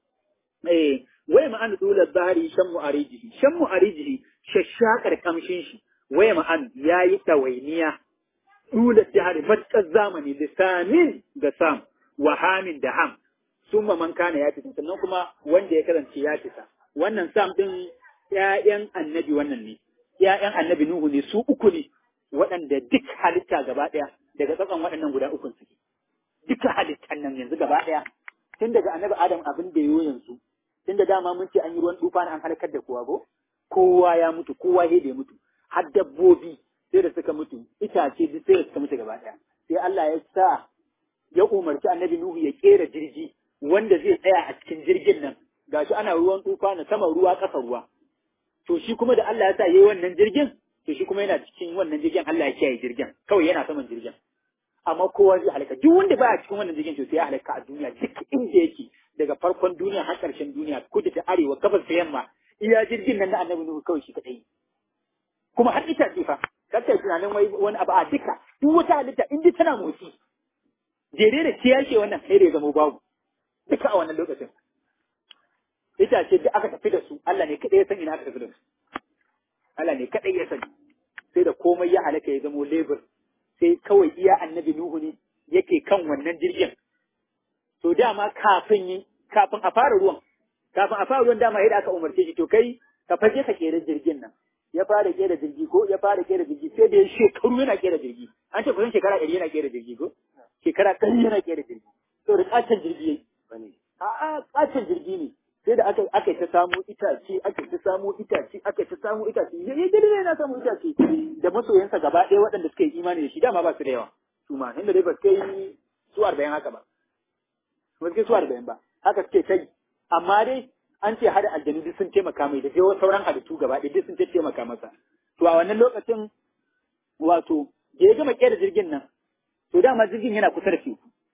eh wai ma'an dula zahari shan mu'arijihi shan mu'arijihi shashakar kamshin shi wai ma'an yayi tawainiya dula zahari matkar zamani lisanin da sam wa hamin da ham summa man kana ya fita sannan kuma wanda ya kasance ya fita wannan sam din ƴaƴan annabi wannan ne ƴaƴan annabi nuhu ne su uku ne waɗanda duk halitta gaba ɗaya daga tsakon waɗannan guda ukun suke duka halittan nan yanzu gaba ɗaya tun daga annabi adam abin da yayo yanzu tun da dama mun ce an yi ruwan tufa an halakar da kowa ko kowa ya mutu kowa ya da mutu har dabbobi sai da suka mutu itace duk sai da suka mutu gaba ɗaya sai Allah ya sa ya umarci annabi Nuhu ya kera jirgi wanda zai tsaya a cikin jirgin nan gashi ana ruwan tufa na sama ruwa ƙasa ruwa to shi kuma da Allah ya sa yayi wannan jirgin to shi kuma yana cikin wannan jirgin Allah ya kiyaye jirgin kawai yana saman jirgin amma kowa zai halaka duk wanda baya cikin wannan jirgin to sai ya halaka a duniya duk inda yake daga farkon duniya har ƙarshen duniya kudu da arewa gabas da yamma iya jirgin nan na annabi nuhu kawai shi kadai kuma har ita ce fa kakkai tunanin wai wani abu a duka duk wata halitta in dai tana motsi jere da kiyashe wannan sai da ya zama babu duka a wannan lokacin itace duk aka tafi da su Allah ne kadai ya san ina aka tafi da su Allah ne kadai ya sani sai da komai ya halaka ya zamo lebur sai kawai iya annabi Nuhu ne yake kan wannan jirgin. To dama kafin yi, kafin a fara ruwan, kafin a fara ruwan dama yadda aka umarce shi to kai ka faje ka kera jirgin nan. Ya fara kera jirgi ko ya fara kera jirgi sai da ya shekaru yana kera jirgi. An ce kusan shekara ɗari yana kera jirgi ko? Shekara ɗari yana kera jirgi. To da ƙaton jirgi yayi. A'a ƙaton jirgi ne. Sai da aka aka ta samu itace, aka ta samu itace, aka ta samu itace. Ya yi jirgi yana samu itace. Da masoyansa gaba ɗaya waɗanda suka yi imani da shi dama ba su da yawa. su ma inda dai ba su kai su arba'in haka ba ba su kai su arba'in ba haka suke kai amma dai an ce hada aljanu duk sun taimaka mai da sai sauran halittu gaba ɗaya duk sun taimaka masa to a wannan lokacin wato da ya gama kera jirgin nan to dama jirgin yana kusa da teku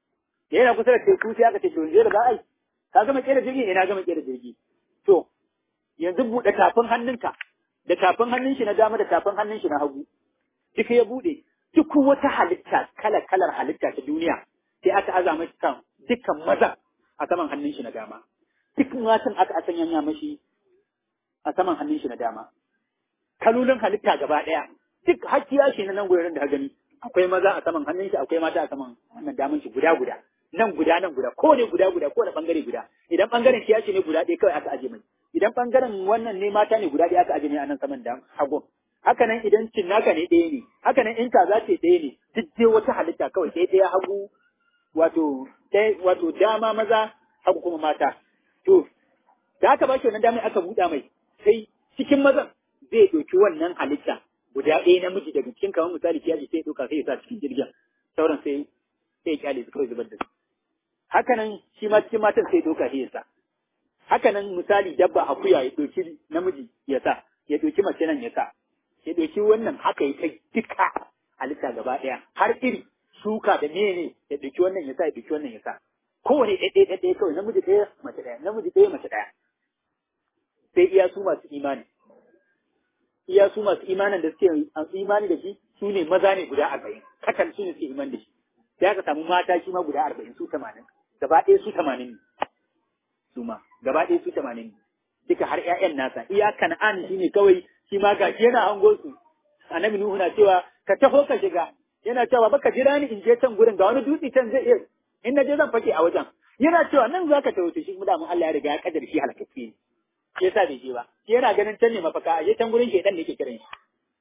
yana kusa da teku sai aka ce to yanzu da za a yi ka gama kera jirgi ina gama kera jirgi to yanzu buɗe tafin hannunka da tafin hannun shi na dama da tafin hannun shi na hagu duk ya buɗe duk wata halitta kala kalar halitta ta duniya sai aka aza mashi kan dukkan mazan a saman hannun shi na dama duk matan aka sanya mashi a saman hannun shi na dama kalolin halitta gaba ɗaya duk hakkiya shi na nan gurin da ka gani akwai maza a saman hannun shi akwai mata a saman hannun daman shi guda guda nan guda nan guda ko ne guda guda ko da bangare guda idan bangaren kiyashi ne guda ɗaya kawai aka aje mai idan bangaren wannan ne mata ne guda ɗaya aka aje mai a nan saman da hagun haka nan idan cinnaka ne ɗaya ne haka nan in kaza ce ɗaya ne duk dai wata halitta kawai ɗaya ɗaya hagu wato ɗaya wato dama maza hagu kuma mata to da aka ba shi wannan damar aka buɗa mai sai cikin mazan zai ɗauki wannan halitta guda ɗaya namiji daga cikin kamar misali kiyaji sai ɗauka sai ya sa cikin jirgin sauran sai sai ya kyale su kawai zubar da su haka nan shi ma cikin matan sai ɗauka sai ya sa haka nan misali dabba akuya ya ɗauki namiji ya sa ya ɗauki mace nan ya sa ya ɗauki wannan haka ya kai duka halitta gaba ɗaya har iri shuka da mene ya ɗauki wannan ya sa ya ɗauki wannan ya sa kowane ɗaya ɗaya ɗaya kawai namiji ɗaya mace ɗaya namiji ɗaya mace ɗaya sai iya su masu imani iya su masu imanin da suke imani da shi su ne maza ne guda arba'in kakan su ne suke iman da shi sai aka samu mata shi ma guda arba'in su tamanin gaba ɗaya su tamanin ne su ma gaba ɗaya su tamanin ne duka har ƴaƴan nasa iya kan'an shi ne kawai shi ma gashi yana hango su annabi nuhu na cewa ka taho ka shiga yana cewa baka jira ni in je can gurin ga wani dutse can zai iya in na je zan fake a wajen yana cewa nan zaka taho shi kuma da mun Allah ya riga ya kaddara shi halakacce ne shi yasa bai je ba shi yana ganin can ne mafaka a je can gurin shedan ne yake kiran shi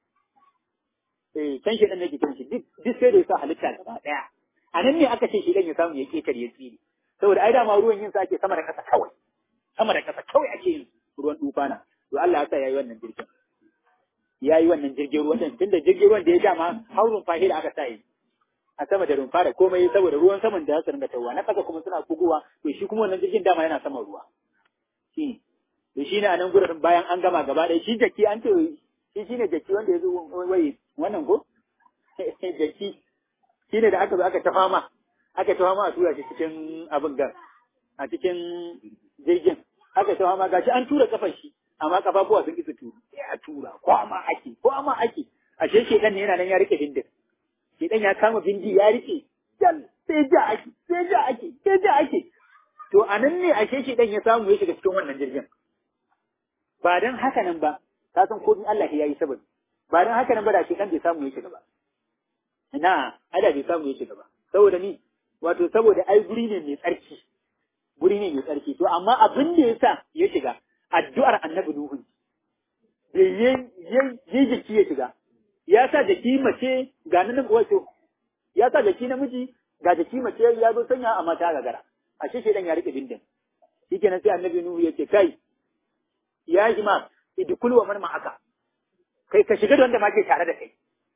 eh can shedan ne yake kiran shi duk duk sai da yasa halitta gaba daya a nan ne aka ce shedan ya samu ya ketare ya tsiri saboda ai dama ruwan yin sa ake sama da kasa kawai sama da kasa kawai ake yin ruwan tufana to Allah ya sa yayi wannan jirgin yayi wannan jirgin ruwan din tunda jirgin ruwan da ya dama haurun fahila aka sa yi a sama da rumfa da komai saboda ruwan saman da su ringa tawa na kasa kuma suna kuguwa to shi kuma wannan jirgin dama yana saman ruwa shi to shi ne a nan gurin bayan an gama gaba ɗaya shi jaki an ce shi shi ne jaki wanda ya zo wai wannan ko jaki shi ne da aka zo aka ta fama aka ta fama a tura shi cikin abin gan a cikin jirgin aka ta fama gashi an tura kafar shi amma kafafuwa sun isa turu sai a tura ko amma ake ko amma ake ashe shedan ne yana nan ya rike bindin shedan ya kama bindi ya rike jal sai ja ake sai ja ake sai ja ake to anan ne ashe shedan ya samu ya shiga cikin wannan jirgin ba don haka nan ba, ka san ko Allah ya yi sababi, ba don haka nan ba da shi kan bai samu ya shiga ba. Ina, ada bai samu ya shiga ba, saboda ni, wato saboda ai guri ne mai tsarki, guri ne mai tsarki, to amma abin da ya sa ya shiga, addu'ar annabi Nuhu, da ya jiki ya shiga, ya sa jaki mace ga nan wato, ya sa jaki namiji ga jaki mace ya zo sanya a mata gagara, ashe shedan ya rike bindin. Shi kenan sai annabi Nuhu ya ce, kai, ya imam idkul wa man ma'aka kai ka shiga da wanda ma ke tare da kai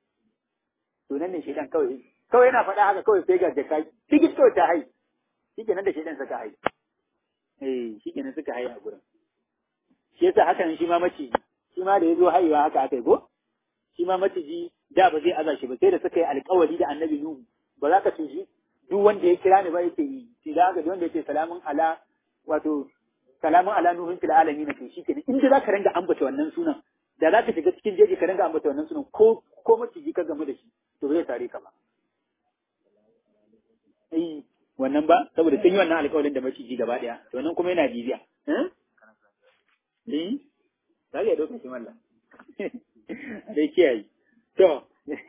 to nan ne shedan kawai kawai yana faɗa haka kawai sai ga da kai tikit kawai ta hai shikenan da shedan suka hai eh shikenan suka hai a gurin shi yasa haka nan shi ma maciji shi ma da yazo haihuwa haka aka yi ko shi ma maciji da ba zai aza shi ba sai da suka yi alƙawari da annabi nuhu ba za ka tuji duk wanda ya kira ni ba yake yi sai da haka wanda yake salamun ala wato salamun ala nuhun fil alamin to shi kenan inda zaka ringa ambata wannan sunan da zaka shiga cikin jeji ka ringa ambata wannan sunan ko ko maciji ka gamu da shi to zai tare ka ba eh wannan ba saboda sun yi wannan alƙawarin da maciji gaba daya to wannan kuma yana jibiya eh eh zaka yi dokar shi mallan dai kiyaye to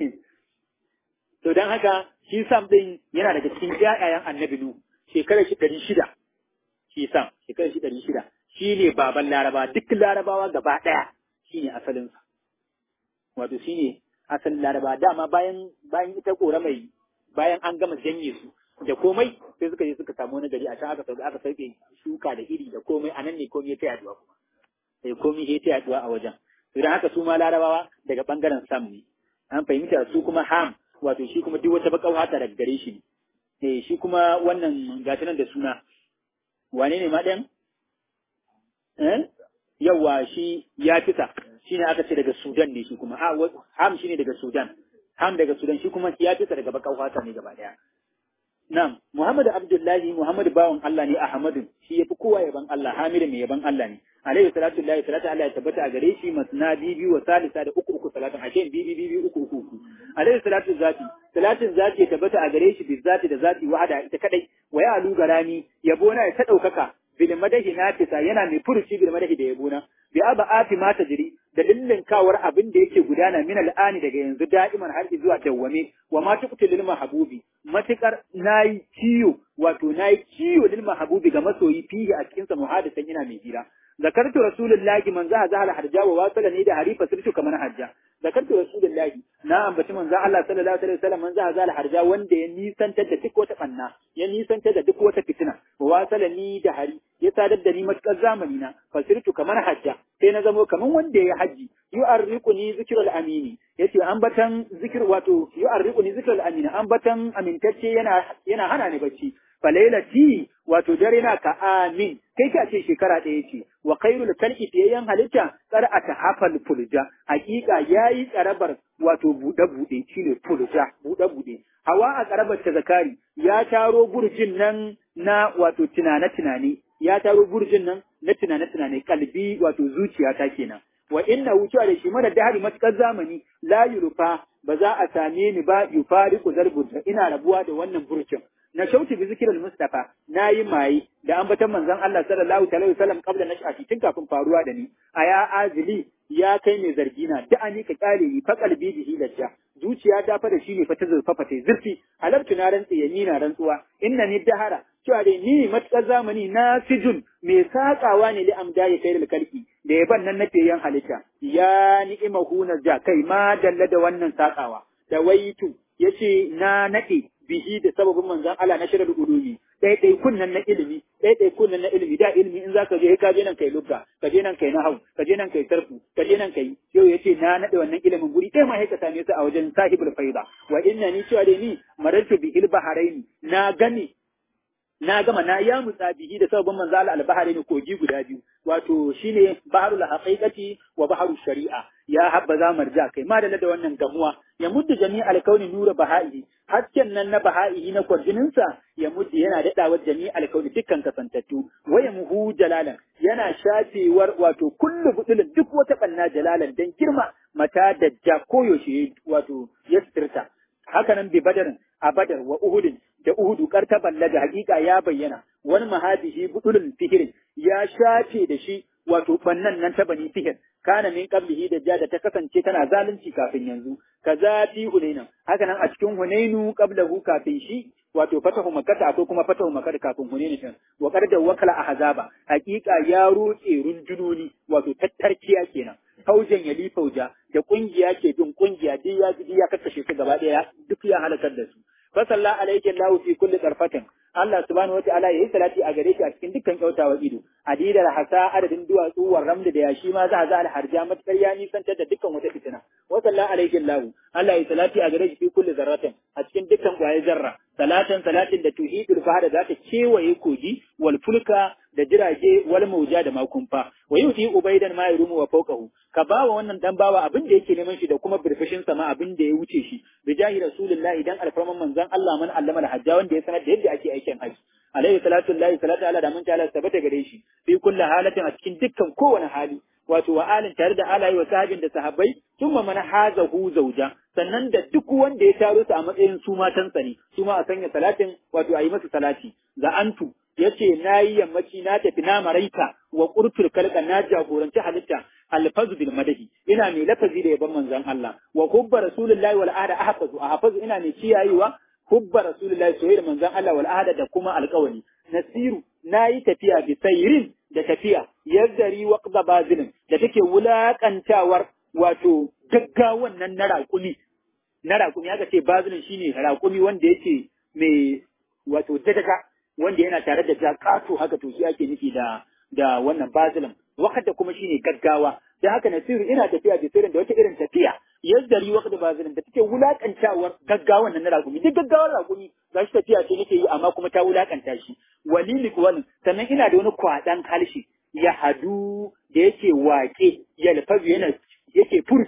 to dan haka shi sam din yana daga cikin ƴaƴayen annabi nu shekarar shi ɗari shida shi sam shekarar shi ɗari shida shi ne baban laraba duk larabawa gaba ɗaya shi ne asalinsa wato shi ne asalin laraba dama bayan bayan ita kora mai bayan an gama janye su da komai sai suka je suka samu wani gari a can aka sauke aka sauke shuka da iri da komai anan ne komai ya ta yaduwa kuma sai komai ya ta yaduwa a wajen to dan haka su ma larabawa daga bangaren sam ne an fahimta su kuma ham wato shi kuma duk wata bakau hata daga gare shi ne eh shi kuma wannan gata nan da suna wane ne ma ɗan? Eh? Yawwa shi ya fita, shi ne aka ce daga Sudan ne shi kuma, Ham shi ne daga Sudan, Ham daga Sudan shi kuma ya fita daga bakan fata ne gaba ɗaya. Na'am, Muhammad Abdullahi Muhammad bawan Allah ne Ahmadu shi yafi kowa yaban Allah Hamidu mai yaban Allah ne. Alayhi salatu lillahi salatu Allah ya tabbata a gare shi masna bibi wa salisa da uku uku salatin ashe bibi bibi uku uku uku. Alayhi salatu zati salatin zati ya tabbata a gare shi bi zati da zati wahada ita kadai wa ya alu garami yabo na ya ta daukaka bil madahi nafisa yana mai furuci bil madahi da yabo na bi aba ati ma tajri da dillin kawar abin da yake gudana min al'ani daga yanzu da'iman har zuwa dawwame wa ma tuqtil lil mahbubi matukar nayi kiyo wato nayi kiyo lil mahbubi ga masoyi fihi a cikin sa muhadisan ina mai hira zakartu rasulullahi man zaha zahal harja wa wasala ne da harifa sirtu kamar hajja zakartu rasulullahi na ambaci manzo Allah sallallahu alaihi wasallam man zaha zahal harja wanda ya nisantar da duk wata banna ya nisantar da duk wata fitina wa wasala ni da hari ya sadar da ni matukar zamani na fasirtu kamar hajja sai na zamo kamar wanda ya haji yu'arriquni zikrul amini yace ambatan zikir wato yu'arriquni zikrul amini ambatan amintacce yana yana hana ni bacci falailati wato dare na ka amin kai ka ce shekara ɗaya ce wa khairul kalki fiyayyen halitta tsar a ta hafal fulja hakika yayi tsarabar wato buɗe buɗe shine fulja buɗe buɗe hawa a tsarabar ta zakari ya taro burjin nan na wato tunane tunane ya taro burjin nan na tunane tunane kalbi wato zuciya ta kenan wa inna wucewa da shi mara dahari matukar zamani la yurufa ba za a same ni ba yufariku zarbunta ina rabuwa da wannan burjin na shauti bi zikirin Mustafa na yi maye da ambatan manzon Allah sallallahu alaihi wasallam kabla nash'ati tun kafin faruwa da ni a ya azili ya kai mai zargina da ani ka kyale ni fa kalbi bihi lajja zuciya ta fa da shi ne fa ta zurfafa ta zurfi halabtu na rantsi ya ni na rantsuwa inna ni dahara cewa dai ni matukar zamani na sijun mai sakawa ne li amda ya kai kalki da yaban nan nake yan halitta ya ni'imahu na ja kai ma dalla da wannan sakawa da waitu yace na nade bihi da sababin manzon Allah na shirar ulumi dai dai kunnan na ilimi dai dai kunnan na ilimi da ilimi in zaka je ka je nan kai lugga ka je nan kai nahau ka je nan kai sarfu ka je nan kai yau yace na nade wannan ilimin guri kai ma sai ka same su a wajen sahibul faida wa inna ni cewa dai ni marartu bihil baharaini na gani na gama na ya mutsa bihi da sababin manzo Allah al-bahari kogi guda biyu wato shine baharul haqiqati wa baharul shari'a ya habba za marja kai ma da da wannan gamuwa ya muddu jami'al kauni nura baha'i hasken nan na baha'i na kwarjinin sa ya muddu yana dadawa jami'al kauni dukkan kasantattu waya muhu jalalan yana shafewar wato kullu budulin duk wata banna jalalan dan girma mata dajja koyaushe wato ya sitirta haka nan bi badarin a badar wa uhudin da uhudu kartaban da hakika ya bayyana wani mahadihi budulul fihirin ya shafe da shi wato bannan nan ta bani fihir kana min qablihi da jada ta kasance tana zalunci kafin yanzu kaza fi hunaina haka nan a cikin hunainu qablahu kafin shi wato fatahu makkata akwai kuma fatahu makkata kafin hunainu din wa qarda wakala ahzaba hakika ya rutse rundunoni wato tattarkiya kenan faujan yali fauja da kungiya ke bin kungiya duk ya ji ya kakkashe su gaba daya duk ya halakar da su fa salla alayhi Allah fi kulli tarfatin Allah subhanahu wa ta'ala yayi salati a gare shi a cikin dukkan kyautawa ido adidar hasa adadin duwatsu war ramda da yashi ma za a za alharja matakar ya nisantar da dukkan wata fitina wa salla alayhi Allah Allah yayi salati a gare shi fi kulli zarratin a cikin dukkan kwaye zarra salatan salatin da tuhidul fahada za ta kewaye kogi wal fulka da jirage wal mauja da makumfa wa yuti ubaidan ma yurumu wa fawqahu ka bawa wannan dan bawa abin da yake neman shi da kuma birbishin sama abin da ya wuce shi bi jahi rasulullah idan alfarman manzon Allah man allama al-hajja wanda ya sanar da yadda ake aikin haji alaihi salatu lillahi salatu ala da mun ta Allah tabbata gare shi fi kulli halatin a cikin dukkan kowane hali wato wa alin tare da alayi wa sahabin da sahabbai thumma man hazahu zauja sannan da duk wanda ya taro su a matsayin su matansa ne su ma a sanya salatin wato a yi masa salati ga antu yace nayi yammaci na tafi na maraita wa qurtul kalka na jagoranci halitta alfazu bil madahi ina mai lafazi da yaban manzon Allah wa hubba rasulullahi wal ahda ahfazu ahfazu ina mai kiyayewa hubba rasulullahi soyayya manzon Allah wal ahda da kuma alƙawari nasiru nayi tafiya bi sayrin da tafiya yazdari waqda bazilin da take wulakantawar wato gaggawan nan na raƙumi na raƙumi aka ce bazilin shine raƙumi wanda yake mai wato dadaka wanda yana tare da jakato haka to shi ake nufi da da wannan bazilin wakata kuma shine gaggawa da haka nasiru ina tafiya da sirrin da wata irin tafiya yazdari wakata bazilin da take wulakantawar gaggawan nan na raƙumi duk gaggawar raƙumi ga shi tafiya ce nake yi amma kuma ta wulakanta shi walili wani sannan ina da wani kwaɗan halshe ya hadu da yake waƙe ya lafazu yana yake furci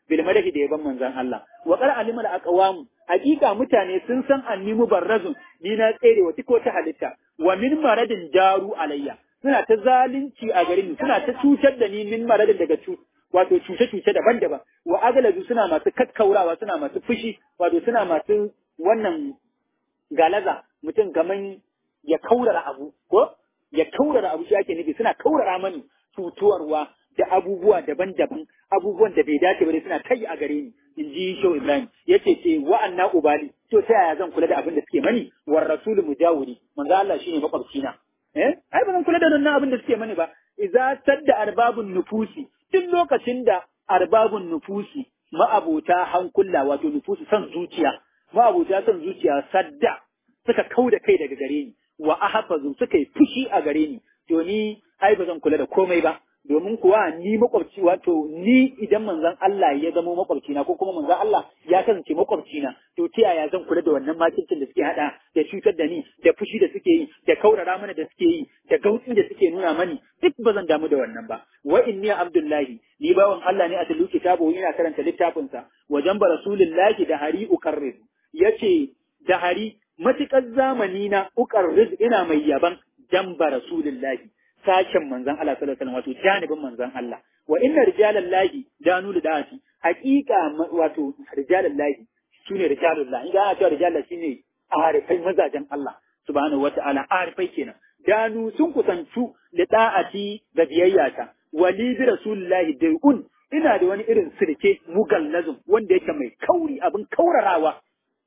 bil madahi da yaban manzon Allah wa qala alimul aqwam hakika mutane sun san anni mubarrazun ni na tsere wa ko ta halitta wa min maradin daru alayya suna ta zalunci a garin suna ta cutar da ni min maradin daga cu wato cuce-cuce daban-daban wa agalazu suna masu kakkaurawa suna masu fushi wato suna masu wannan galaza mutum kaman ya kaurara abu ko ya kaurara abu shi ake nufi suna kaurara mani cutuwarwa da abubuwa daban-daban abubuwan da bai dace ba dai suna kai a gare ni in ji Shehu Ibrahim yace ce wa'anna ubali to ta yaya zan kula da abin da suke mani war rasulu mujawiri manzo Allah shine makwabci na eh ai ba zan kula da wannan abin da suke mani ba idza sadda arbabun nufusi duk lokacin da arbabun nufusi ma'abota hankula wato nufusi san zuciya ma'abota san zuciya sadda suka kau da kai daga gare ni wa ahfazu suka yi fushi a gare ni to ni ai ba zan kula da komai ba domin kuwa ni makwabci wato ni idan manzon Allah ya zama makwabci na ko kuma manzon Allah ya kasance makwabci na to ta yaya zan kula da wannan makircin da suke hada da cutar da ni da fushi da suke yi da kaurara mana da suke yi da gautsi da suke nuna mani duk ba zan damu da wannan ba wa inni abdullahi ni bawan Allah ne a talu kitabu ina karanta littafin sa wajen ba rasulullahi da hari ukarriz yace da hari matukar zamani na ukarriz ina mai yaban jamba rasulullahi sashen manzan Allah sallallahu alaihi wasallam wato janibin manzan Allah wa inna rijalallahi danu lidati haqiqa wato rijalallahi sune rijalullah idan ana cewa rijalullah shine arifai mazajen Allah subhanahu wata'ala arifai kenan danu sun kusantu da da'ati da biyayyata wali bi rasulillahi dai'un ina da wani irin sirke mugallazum wanda yake mai kauri abin kaurarawa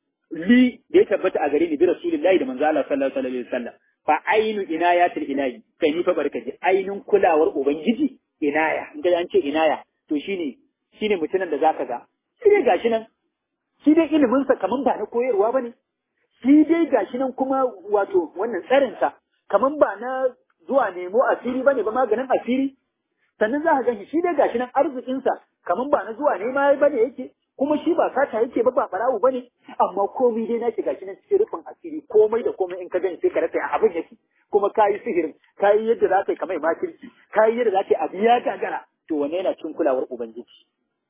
li da ya tabbata a gare ni bi rasulillahi da manzo Allah sallallahu alaihi wasallam fa ainu inayatul ilahi kai ni fa barkaji ainun kulawar ubangiji inaya in ga an ce inaya to shine shine mutumin da zaka ga shi dai gashi nan shi dai ilimin sa kaman ba na koyarwa bane shi dai gashi nan kuma wato wannan tsarin sa kaman ba na zuwa nemo asiri bane ba maganin asiri sannan za ka ganshi shi dai gashi nan arzikin sa kaman ba na zuwa nema bane yake kuma shi ba sata yake ba ba barawo bane amma komai dai nake gashi nan cikin rufin asiri komai da komai in ka gani sai ka rasa abin yake kuma kayi sihirin kayi yadda za ka yi kamar makirci kayi yadda za ka yi abu ya gagara to wanne yana cikin kulawar ubangiji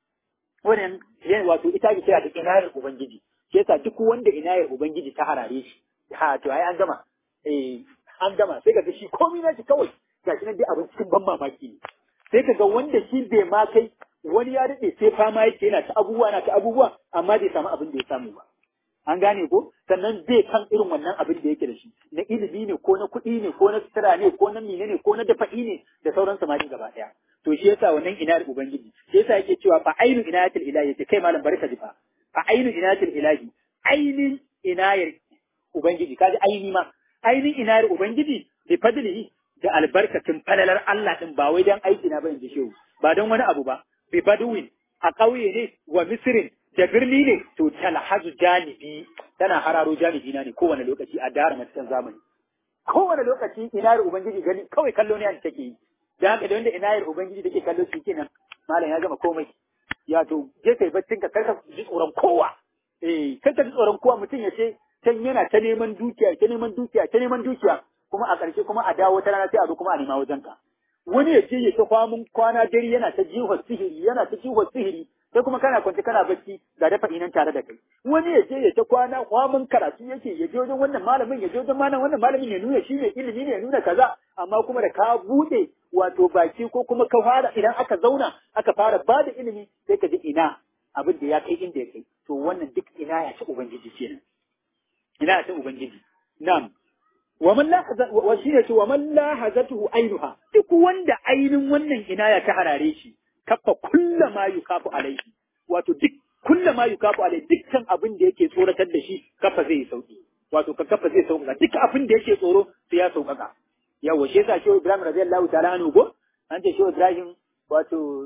wannan yana wato ita ke kira da inayar ubangiji shi yasa duk wanda inayar ubangiji ta harare shi ha to ai an gama eh an gama sai ka ga shi komai na shi kawai gashi nan dai abin cikin ban mamaki ne sai ka ga wanda shi bai ma kai wani ya daɗe sai fama yake yana ta abubuwa na ta abubuwa amma bai samu abin da ya samu ba an gane ko sannan zai kan irin wannan abin da yake da shi na ilimi ne ko na kuɗi ne ko na sutura ne ko na mine ne ko na dafa'i ne da sauran samari gaba ɗaya to shi yasa wannan inayar ubangiji shi yasa yake cewa fa ainu inayatul ilahi yace kai malam barka ji fa fa ainu inayatul ilahi ainin inayar ubangiji kaji aini ma ainin inayar ubangiji bi fadlihi da albarkacin falalar Allah din ba wai dan aiki na ba in ji shehu ba don wani abu ba bi badwin a ƙauye ne wa misirin da birni ne to talhazu janibi tana hararo janibi na ne kowane lokaci a dara matakan zamani kowane lokaci inayar ubangiji gani kawai kallo ne an take yi da haka da wanda inayar ubangiji take kallo shi kenan malam ya gama komai ya to je kai baccin ka karka ji tsoron kowa eh karka ji tsoron kowa mutum ya ce can yana ta neman dukiya ta neman dukiya ta neman dukiya kuma a ƙarshe kuma a dawo ta rana sai a zo kuma a nema wajen ka wani ya je ya ta kwamun kwana dare yana ta jihar sihiri yana ta jihar sihiri sai kuma kana kwance kana bacci ga dafa inan tare da kai wani ya je ya ta kwana kwamun karatu yake ya je wajen wannan malamin ya je wajen malam wannan malamin ya nuna shi ne ilimi ne ya nuna kaza amma kuma da ka bude wato baki ko kuma ka fara idan aka zauna aka fara ba da ilimi sai ka ji ina abin da ya kai inda ya kai to wannan duk ina ya ci ubangiji kenan ina ya ci ubangiji na'am wa man lahaza wa shine ce wa man lahazatuhu ainuha duk wanda ainin wannan inaya ta harare shi kafa kulla ma yukafu alaihi wato duk kulla ma yukafu alaihi dukkan abin da yake tsoratar da shi kafa zai sauki wato ka kafa zai sauka duk abin da yake tsoro sai ya saukaka yawa shi yasa shehu ibrahim radiyallahu ta'ala anhu go an ce shehu ibrahim wato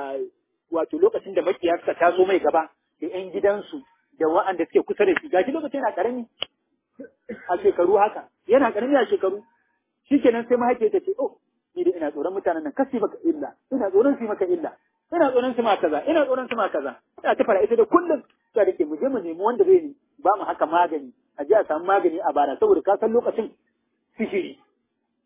wato lokacin da makiya suka taso mai gaba da yan gidansu da wa'anda suke kusa da shi gashi lokacin yana karami a shekaru haka yana karami a shekaru shikenan sai mahaifiyar ta ce oh ni da ina tsoron mutanen nan kasi maka illa ina tsoron su maka illa ina tsoron su ma kaza ina tsoron su ma kaza ina ta fara ita da kullum ta dake mu je mu nemi wanda zai ni ba mu haka magani a je a samu magani a bara saboda ka san lokacin sihiri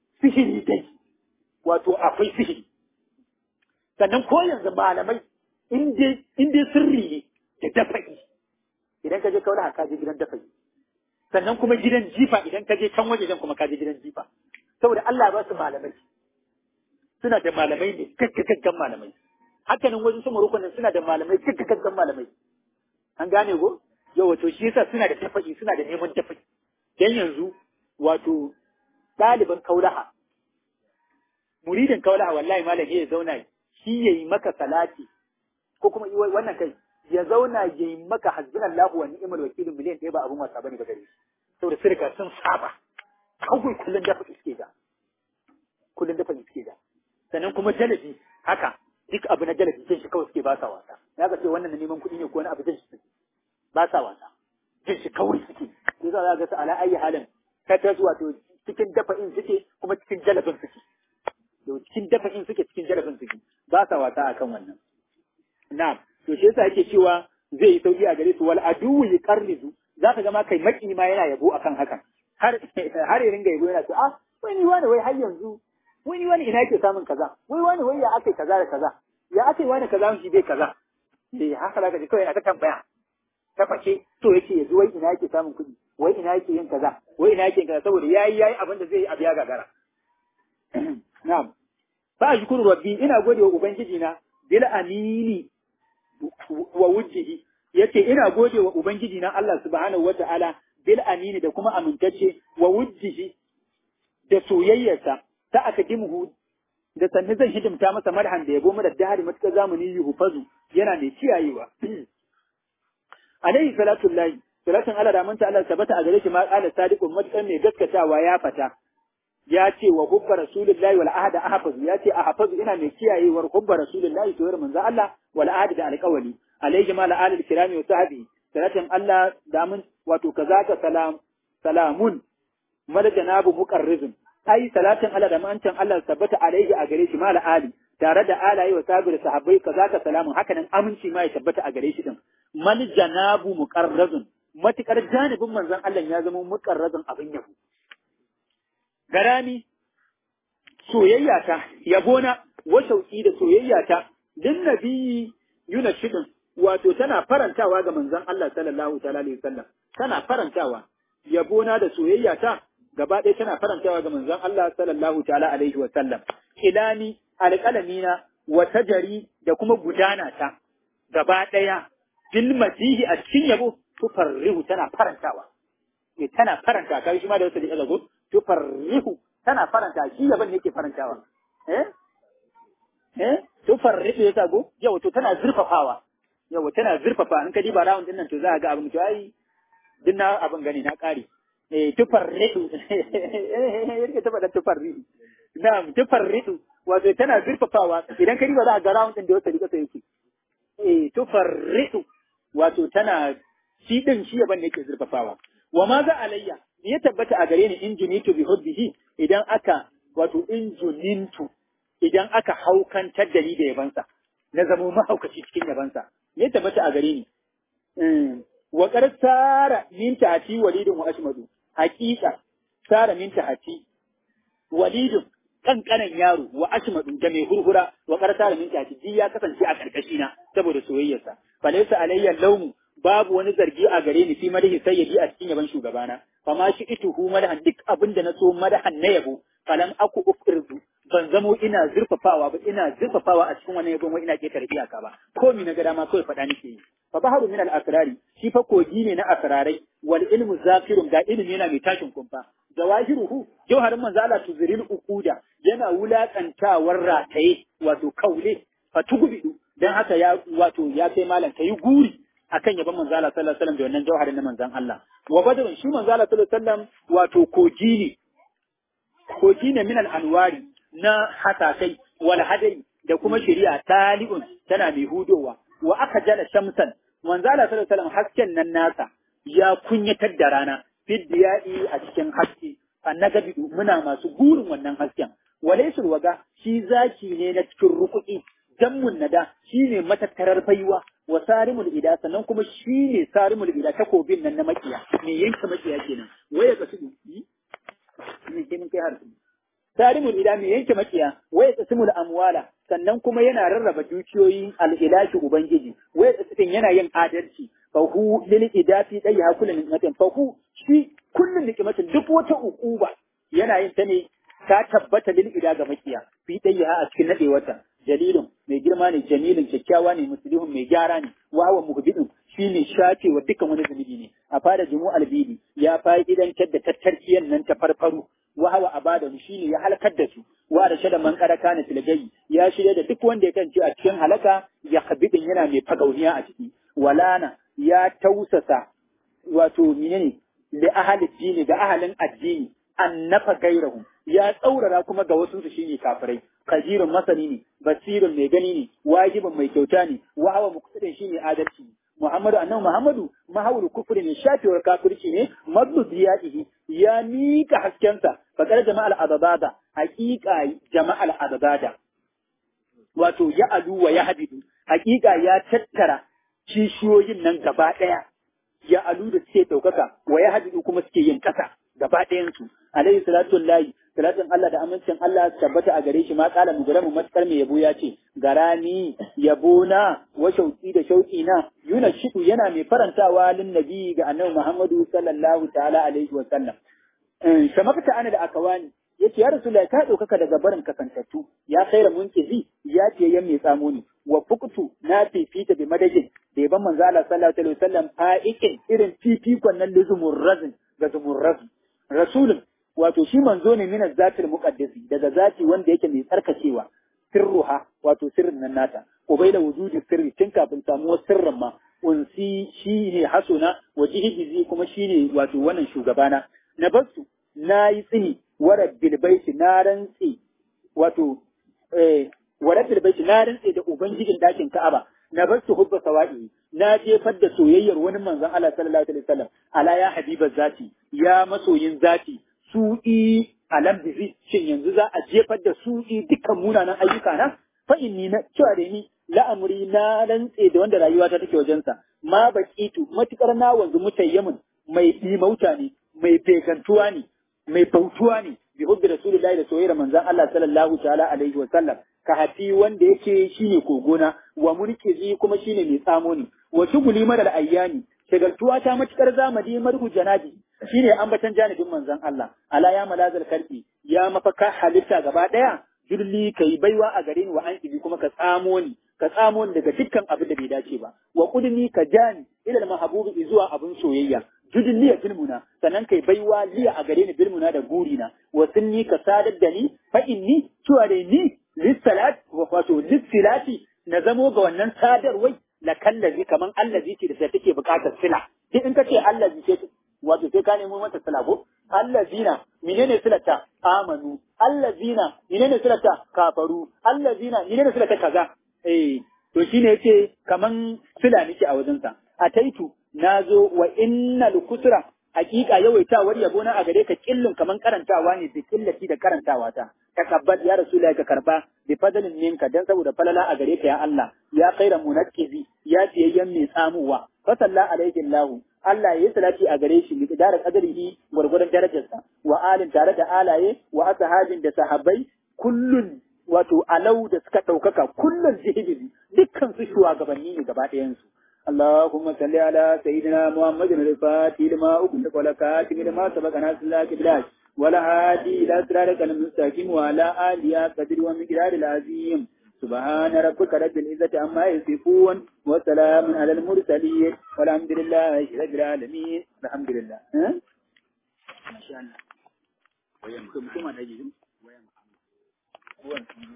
sihiri dai wato akwai sihiri sannan ko yanzu malamai in dai sirri ne da dafa'i idan ka je kaula ka je gidan dafa'i sannan kuma gidan jifa idan ka je can wajejen kuma ka je gidan jifa saboda Allah ba su malamai suna da malamai ne gaggagaggan malamai hakanan wajen su marukunan suna da malamai gaggagaggan malamai an gane ko yau wato shi yasa suna da tafa'i suna da neman tafa'i dan yanzu wato ɗaliban kaulaha muridin kaulaha wallahi malam ya zauna shi yayi maka salati ko kuma wannan kai ya zauna ya yi maka hasbunallahu wa ni'mal wakil miliyan ɗaya ba abun wasa bane ba gare shi saboda sun riga sun saba kawai kullun dafa iske da kullun dafa iske da sannan kuma jalabi haka duk abu na jalabi jin shi kawai suke ba sa wasa ya ga ce wannan na neman kuɗi ne ko wani abu jin shi ba sa wasa jin shi kawai suke sai za ga su ala ayi halin ta ta zuwa to cikin dafa in suke kuma cikin jalabin suke to cikin dafa in suke cikin jalabin suke ba sa wasa akan wannan na'am to shi yasa yake cewa zai yi sauki a gare su wal aduwu yuqarrizu za ka ga ma kai maki ma yana yabo akan hakan har har ya ringa yabo yana ce ah wai ni wani wai har yanzu wai ni wani ina yake samun kaza wai wani wai ya ake kaza da kaza ya ake wani kaza shi bai kaza eh haka zaka ji kawai aka tambaya ta face to yake yanzu wai ina yake samun kuɗi wai ina yake yin kaza wai ina yake yin kaza saboda yayi yayi abin da zai yi abu ya gagara na'am fa ashkuru rabbi ina gode wa ubangiji na bil amini wa wujjihi yace ina gode wa ubangiji na Allah subhanahu wata'ala bil amini da kuma amintacce wa wujjihi da soyayyarsa ta aka dimhu da sanni zan hidimta masa marhan da yabo mu da dahari matuƙar zamani yuhufazu yana mai kiyayewa alaihi salatu lahi salatun Allah da manta Allah sabata a gare shi ma qala sadiqun matuƙar mai gaskatawa ya fata ya ce wa hubba rasulullahi wal ahada ahfazu ya ce ahfazu ina mai kiyayewar hubba rasulullahi to manzo Allah wal ahada da alƙawali alaihi ma alil kirami wa sahbi salatin Allah da mun wato kazaka salam salamun madajanabu muqarrizun ai salatin Allah da mancin Allah tabbata alaihi a gare shi ma ali tare da alaye wa sabi da sahabbai kazaka salamun haka nan aminci ma ya tabbata a gare shi din mal janabu muqarrazun matukar janibin manzon Allah ya zama muqarrazun abin yabo garami soyayya ta yabona wa shauki da soyayya ta din nabiyyi yuna shidin wato tana farantawa ga manzon Allah sallallahu ta'ala alaihi wasallam tana farantawa yabona da soyayya ta gaba ɗaya tana farantawa ga manzon Allah sallallahu ta'ala alaihi wasallam ilani alƙalamina wa tajari da kuma gudana ta gaba ɗaya bil masihi a cikin yabo tufarrihu tana farantawa ne tana faranta kai shi ma da wasu da zago tufarrihu tana faranta shi yaban ne yake farantawa eh eh tufarrihu ya zago yau to tana zurfafawa yau tana zurfafa in ka diba rawun din nan to za ka ga abin to ai din na abin gani na kare eh tufarrihu yake ta faɗa tufarrihu na'am tufarrihu wato tana zurfafawa idan ka diba za ka ga rawun din da wasu da yake eh tufarrihu wato tana shi din shi yaban ne yake zurfafawa wa ma za alayya ya tabbata a gare ni in junitu bi hubbihi idan aka wato in junintu idan aka haukantar da ni da yabansa na zamo mahaukaci cikin yabansa ya tabbata a gare ni wa qad sara min ta'ati walidun wa ashmadu haqiqa sara min ta'ati walidun kankanan yaro wa ashmadu da mai hurhura wa qad sara min ta'ati ya kasance a karkashi na saboda soyayyarsa falaysa alayya lawmu babu wani zargi a gare ni fi madahi sayyidi a cikin yaban shugabana fama shi ituhu madahan duk abin da na so madahan na yabo falam aku ufirzu ban zamo ina zurfafawa ba ina zurfafawa a cikin wannan yabon wai ina ketare iyaka ba ko mi na ga dama kawai faɗa nake yi fa baharu min al asrari shi fa kogi ne na asrarai wal ilmu zafirun ga ilimi yana mai tashin kumfa zawahiruhu jawharin manzo Allah tuzril ukuda yana wulakantawar rataye wato kaule fa tugubidu dan haka ya wato ya kai malam kayi guri akan yaban manzo Allah sallallahu alaihi wasallam da wannan jawharin na manzon Allah wa badrun shi manzo Allah sallallahu alaihi wasallam wato kogi ne kogi ne min al-anwari na hasasai wal hadai da kuma shari'a tali'un tana mai hudowa wa aka jala shamsan manzo Allah sallallahu alaihi wasallam hasken nan nasa ya kunyatar da rana fiddiya'i a cikin haske annagabi muna masu gurin wannan hasken walaysul waga shi zaki ne na cikin rukuki jammun nada shi ne matattarar baiwa wa sarimul ida sannan kuma shi ne sarimul ida takobin nan na makiya me yanka makiya kenan waya ka tudu ne ke mun kai har sarimul ida mai yanke makiya waya tsasimul amwala sannan kuma yana rarraba dukiyoyin al'ilashi ubangiji waya tsasitin yana yin adalci fahu lil idafi dai ha kullun ni'matin fahu shi kullun ni'matin duk wata ukuba yana yin ta ne ta tabbata lil ida ga makiya fi dai ha a cikin nadewata jalilun mai girma ne jamilun kyakkyawa ne muslihun mai gyara ne wa huwa muhbidun shine shafe wa dukkan wani zunubi ne a fara jumu albidi ya fa'idantar da tattarkiyar nan ta farfaru wa hawa abadahu shine ya halakar da su wa da shada man kada kana filgai ya shirya da duk wanda ya kance a cikin halaka ya habibin yana mai fagauniya a ciki walana ya tausasa wato menene da ahli dini ga ahalin addini annafa gairahu ya tsaurara kuma ga wasu su shine kafirai kajirun masani ne basirun mai gani ne wajibin mai kyauta ne wa hawa muqtadin shine adalci Muhammadu annabi Muhammadu mahawul kufri ne shafewar kafirci ne maddu ziyadihi ya mika haskensa fakar jama'al adabada haqiqa jama'al adabada wato ya alu wa ya habidu haqiqa ya tattara kishiyoyin nan gaba daya ya alu da suke daukaka wa ya habidu kuma suke yin kasa gaba ɗayan su alayhi salatu wallahi salatin Allah da amincin Allah tabbata a gare shi ma kala mugaramu matkar mai yabo ya ce garani yabo na wa shauki da shauki na yuna shidu yana mai farantawa lin nabi ga annabi Muhammadu sallallahu ta'ala alaihi wa sallam shamakta ana da akawani yace ya rasulullahi ka ɗaukaka daga barin kasantattu ya khaira munkizi ya ce yan mai tsamo ne wa fuqtu na fifita bi madajin da yaban manzo Allah sallallahu alaihi wasallam fa'iqin irin fifikon nan luzumur razin ga zumur razin rasulun wato shi manzo ne min zatil muqaddasi daga zati wanda yake mai tsarkakewa sirruha wato sirrin nan nata ubaila wujudi sirri tun kafin samuwar sirrin ma unsi shi ne hasuna wajihizi kuma shi ne wato wannan shugabana na basu na yi tsini wara bilbaiti na rantse wato eh wara bilbaiti na rantse da ubangijin dakin Ka'aba na basu hubba sawa'i na jefar da soyayyar wani manzon Allah sallallahu alaihi wasallam ala ya habiba zati ya masoyin zati su'i alam bizi shin yanzu za a jefar da su'i dukkan munanan ayyuka na fa inni na cewa da ni la'amuri na rantse da wanda rayuwa ta take wajensa ma baqitu matukar na wanzu mutayyamin mai dimauta ne mai fekantuwa ne mai bautuwa ne bi hubbi rasulullahi da soyayyar manzon Allah sallallahu ta'ala alaihi wa sallam ka hafi wanda yake shine kogona wa mulkizi kuma shine mai tsamo ne wa shuguli madal ayyani shagaltuwa ta matukar zamani marhu janabi shine ambatan janibin manzon Allah ala ya malazal karfi ya mafaka halitta gaba daya julli kai baiwa a gare ni wa an ibi kuma ka tsamo ni ka tsamo ni daga dukkan abin da bai dace ba wa kudni ka jani ila al mahbubi zuwa abin soyayya judin liya bilmuna sannan kai baiwa liya a gare ni bilmuna da gurina wa sunni ka sadar da ni fa inni cewa da ni lissalat wato lissilati na zamo ga wannan sadarwai la kallazi kaman allazi ce da take bukatar sila duk in ka ce allazi ce wato sai ka nemo mata sila ko allazina menene silata amanu allazina menene silata kafaru allazina menene silata kaza eh to shine yace kaman sila nake a wajensa ataitu nazo wa innal kusra hakika yawaitawar yabo na a gare ka killin kaman karantawa ne da killati da karantawa ta takabbal ya rasulullahi ka karba bi fadalin minka dan saboda falala a gare ka ya Allah ya khaira munakkizi ya tiyayyan mai tsamuwa fa salla alaihi Allah Allah ya salati a gare shi miqdar qadrihi gurgurdan darajarsa wa alin tare da alaye wa ashabin da sahabbai kullun wato alau da suka ɗaukaka kullun jihibi dukkan su shugabanni ne gaba ɗayan su اللهم صل على سيدنا محمد الفاتح لما أغلق والكاتب لما سبق ناس الله كبلاش ولا هادي إلى صراطك المستقيم وعلى آله قدر ومقدار العظيم سبحان ربك رب العزة عما يصفون وسلام على المرسلين والحمد لله رب العالمين الحمد لله ها؟ ما شاء الله ويمكن كما نجد ويمكن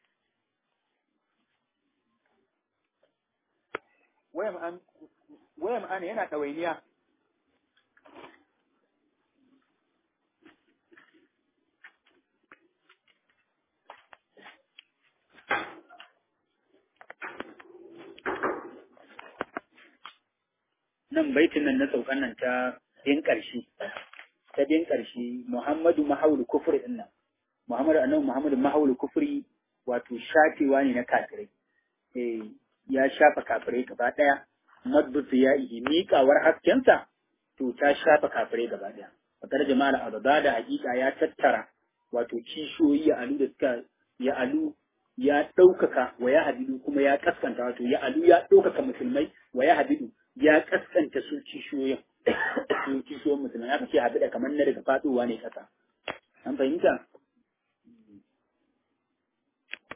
wayan ma'ana yana ɗawainiya. Nan baitin nan na saukan nan ta bin ƙarshe, ta bin ƙarshe Muhammadu Mahaulu Kufri ɗin nan. Muhammadu annabi Muhammadu Mahaulu Kufri wato shafewa ne na kafirai. Eh, ya shafa kafirai gaba ɗaya. madbutu ya yi miƙawar haskensa to ta shafa kafirai gaba ɗaya. Fakar jama'ar abada da hakika ya tattara wato kishiyoyi ya alu da suka ya alu ya ɗaukaka wa ya hadidu kuma ya kaskanta wato ya alu ya ɗaukaka musulmai wa ya hadidu ya kaskanta su kishiyoyin su kishiyoyin musulmai aka ce habida kamar na daga faɗowa ne kasa an fahimta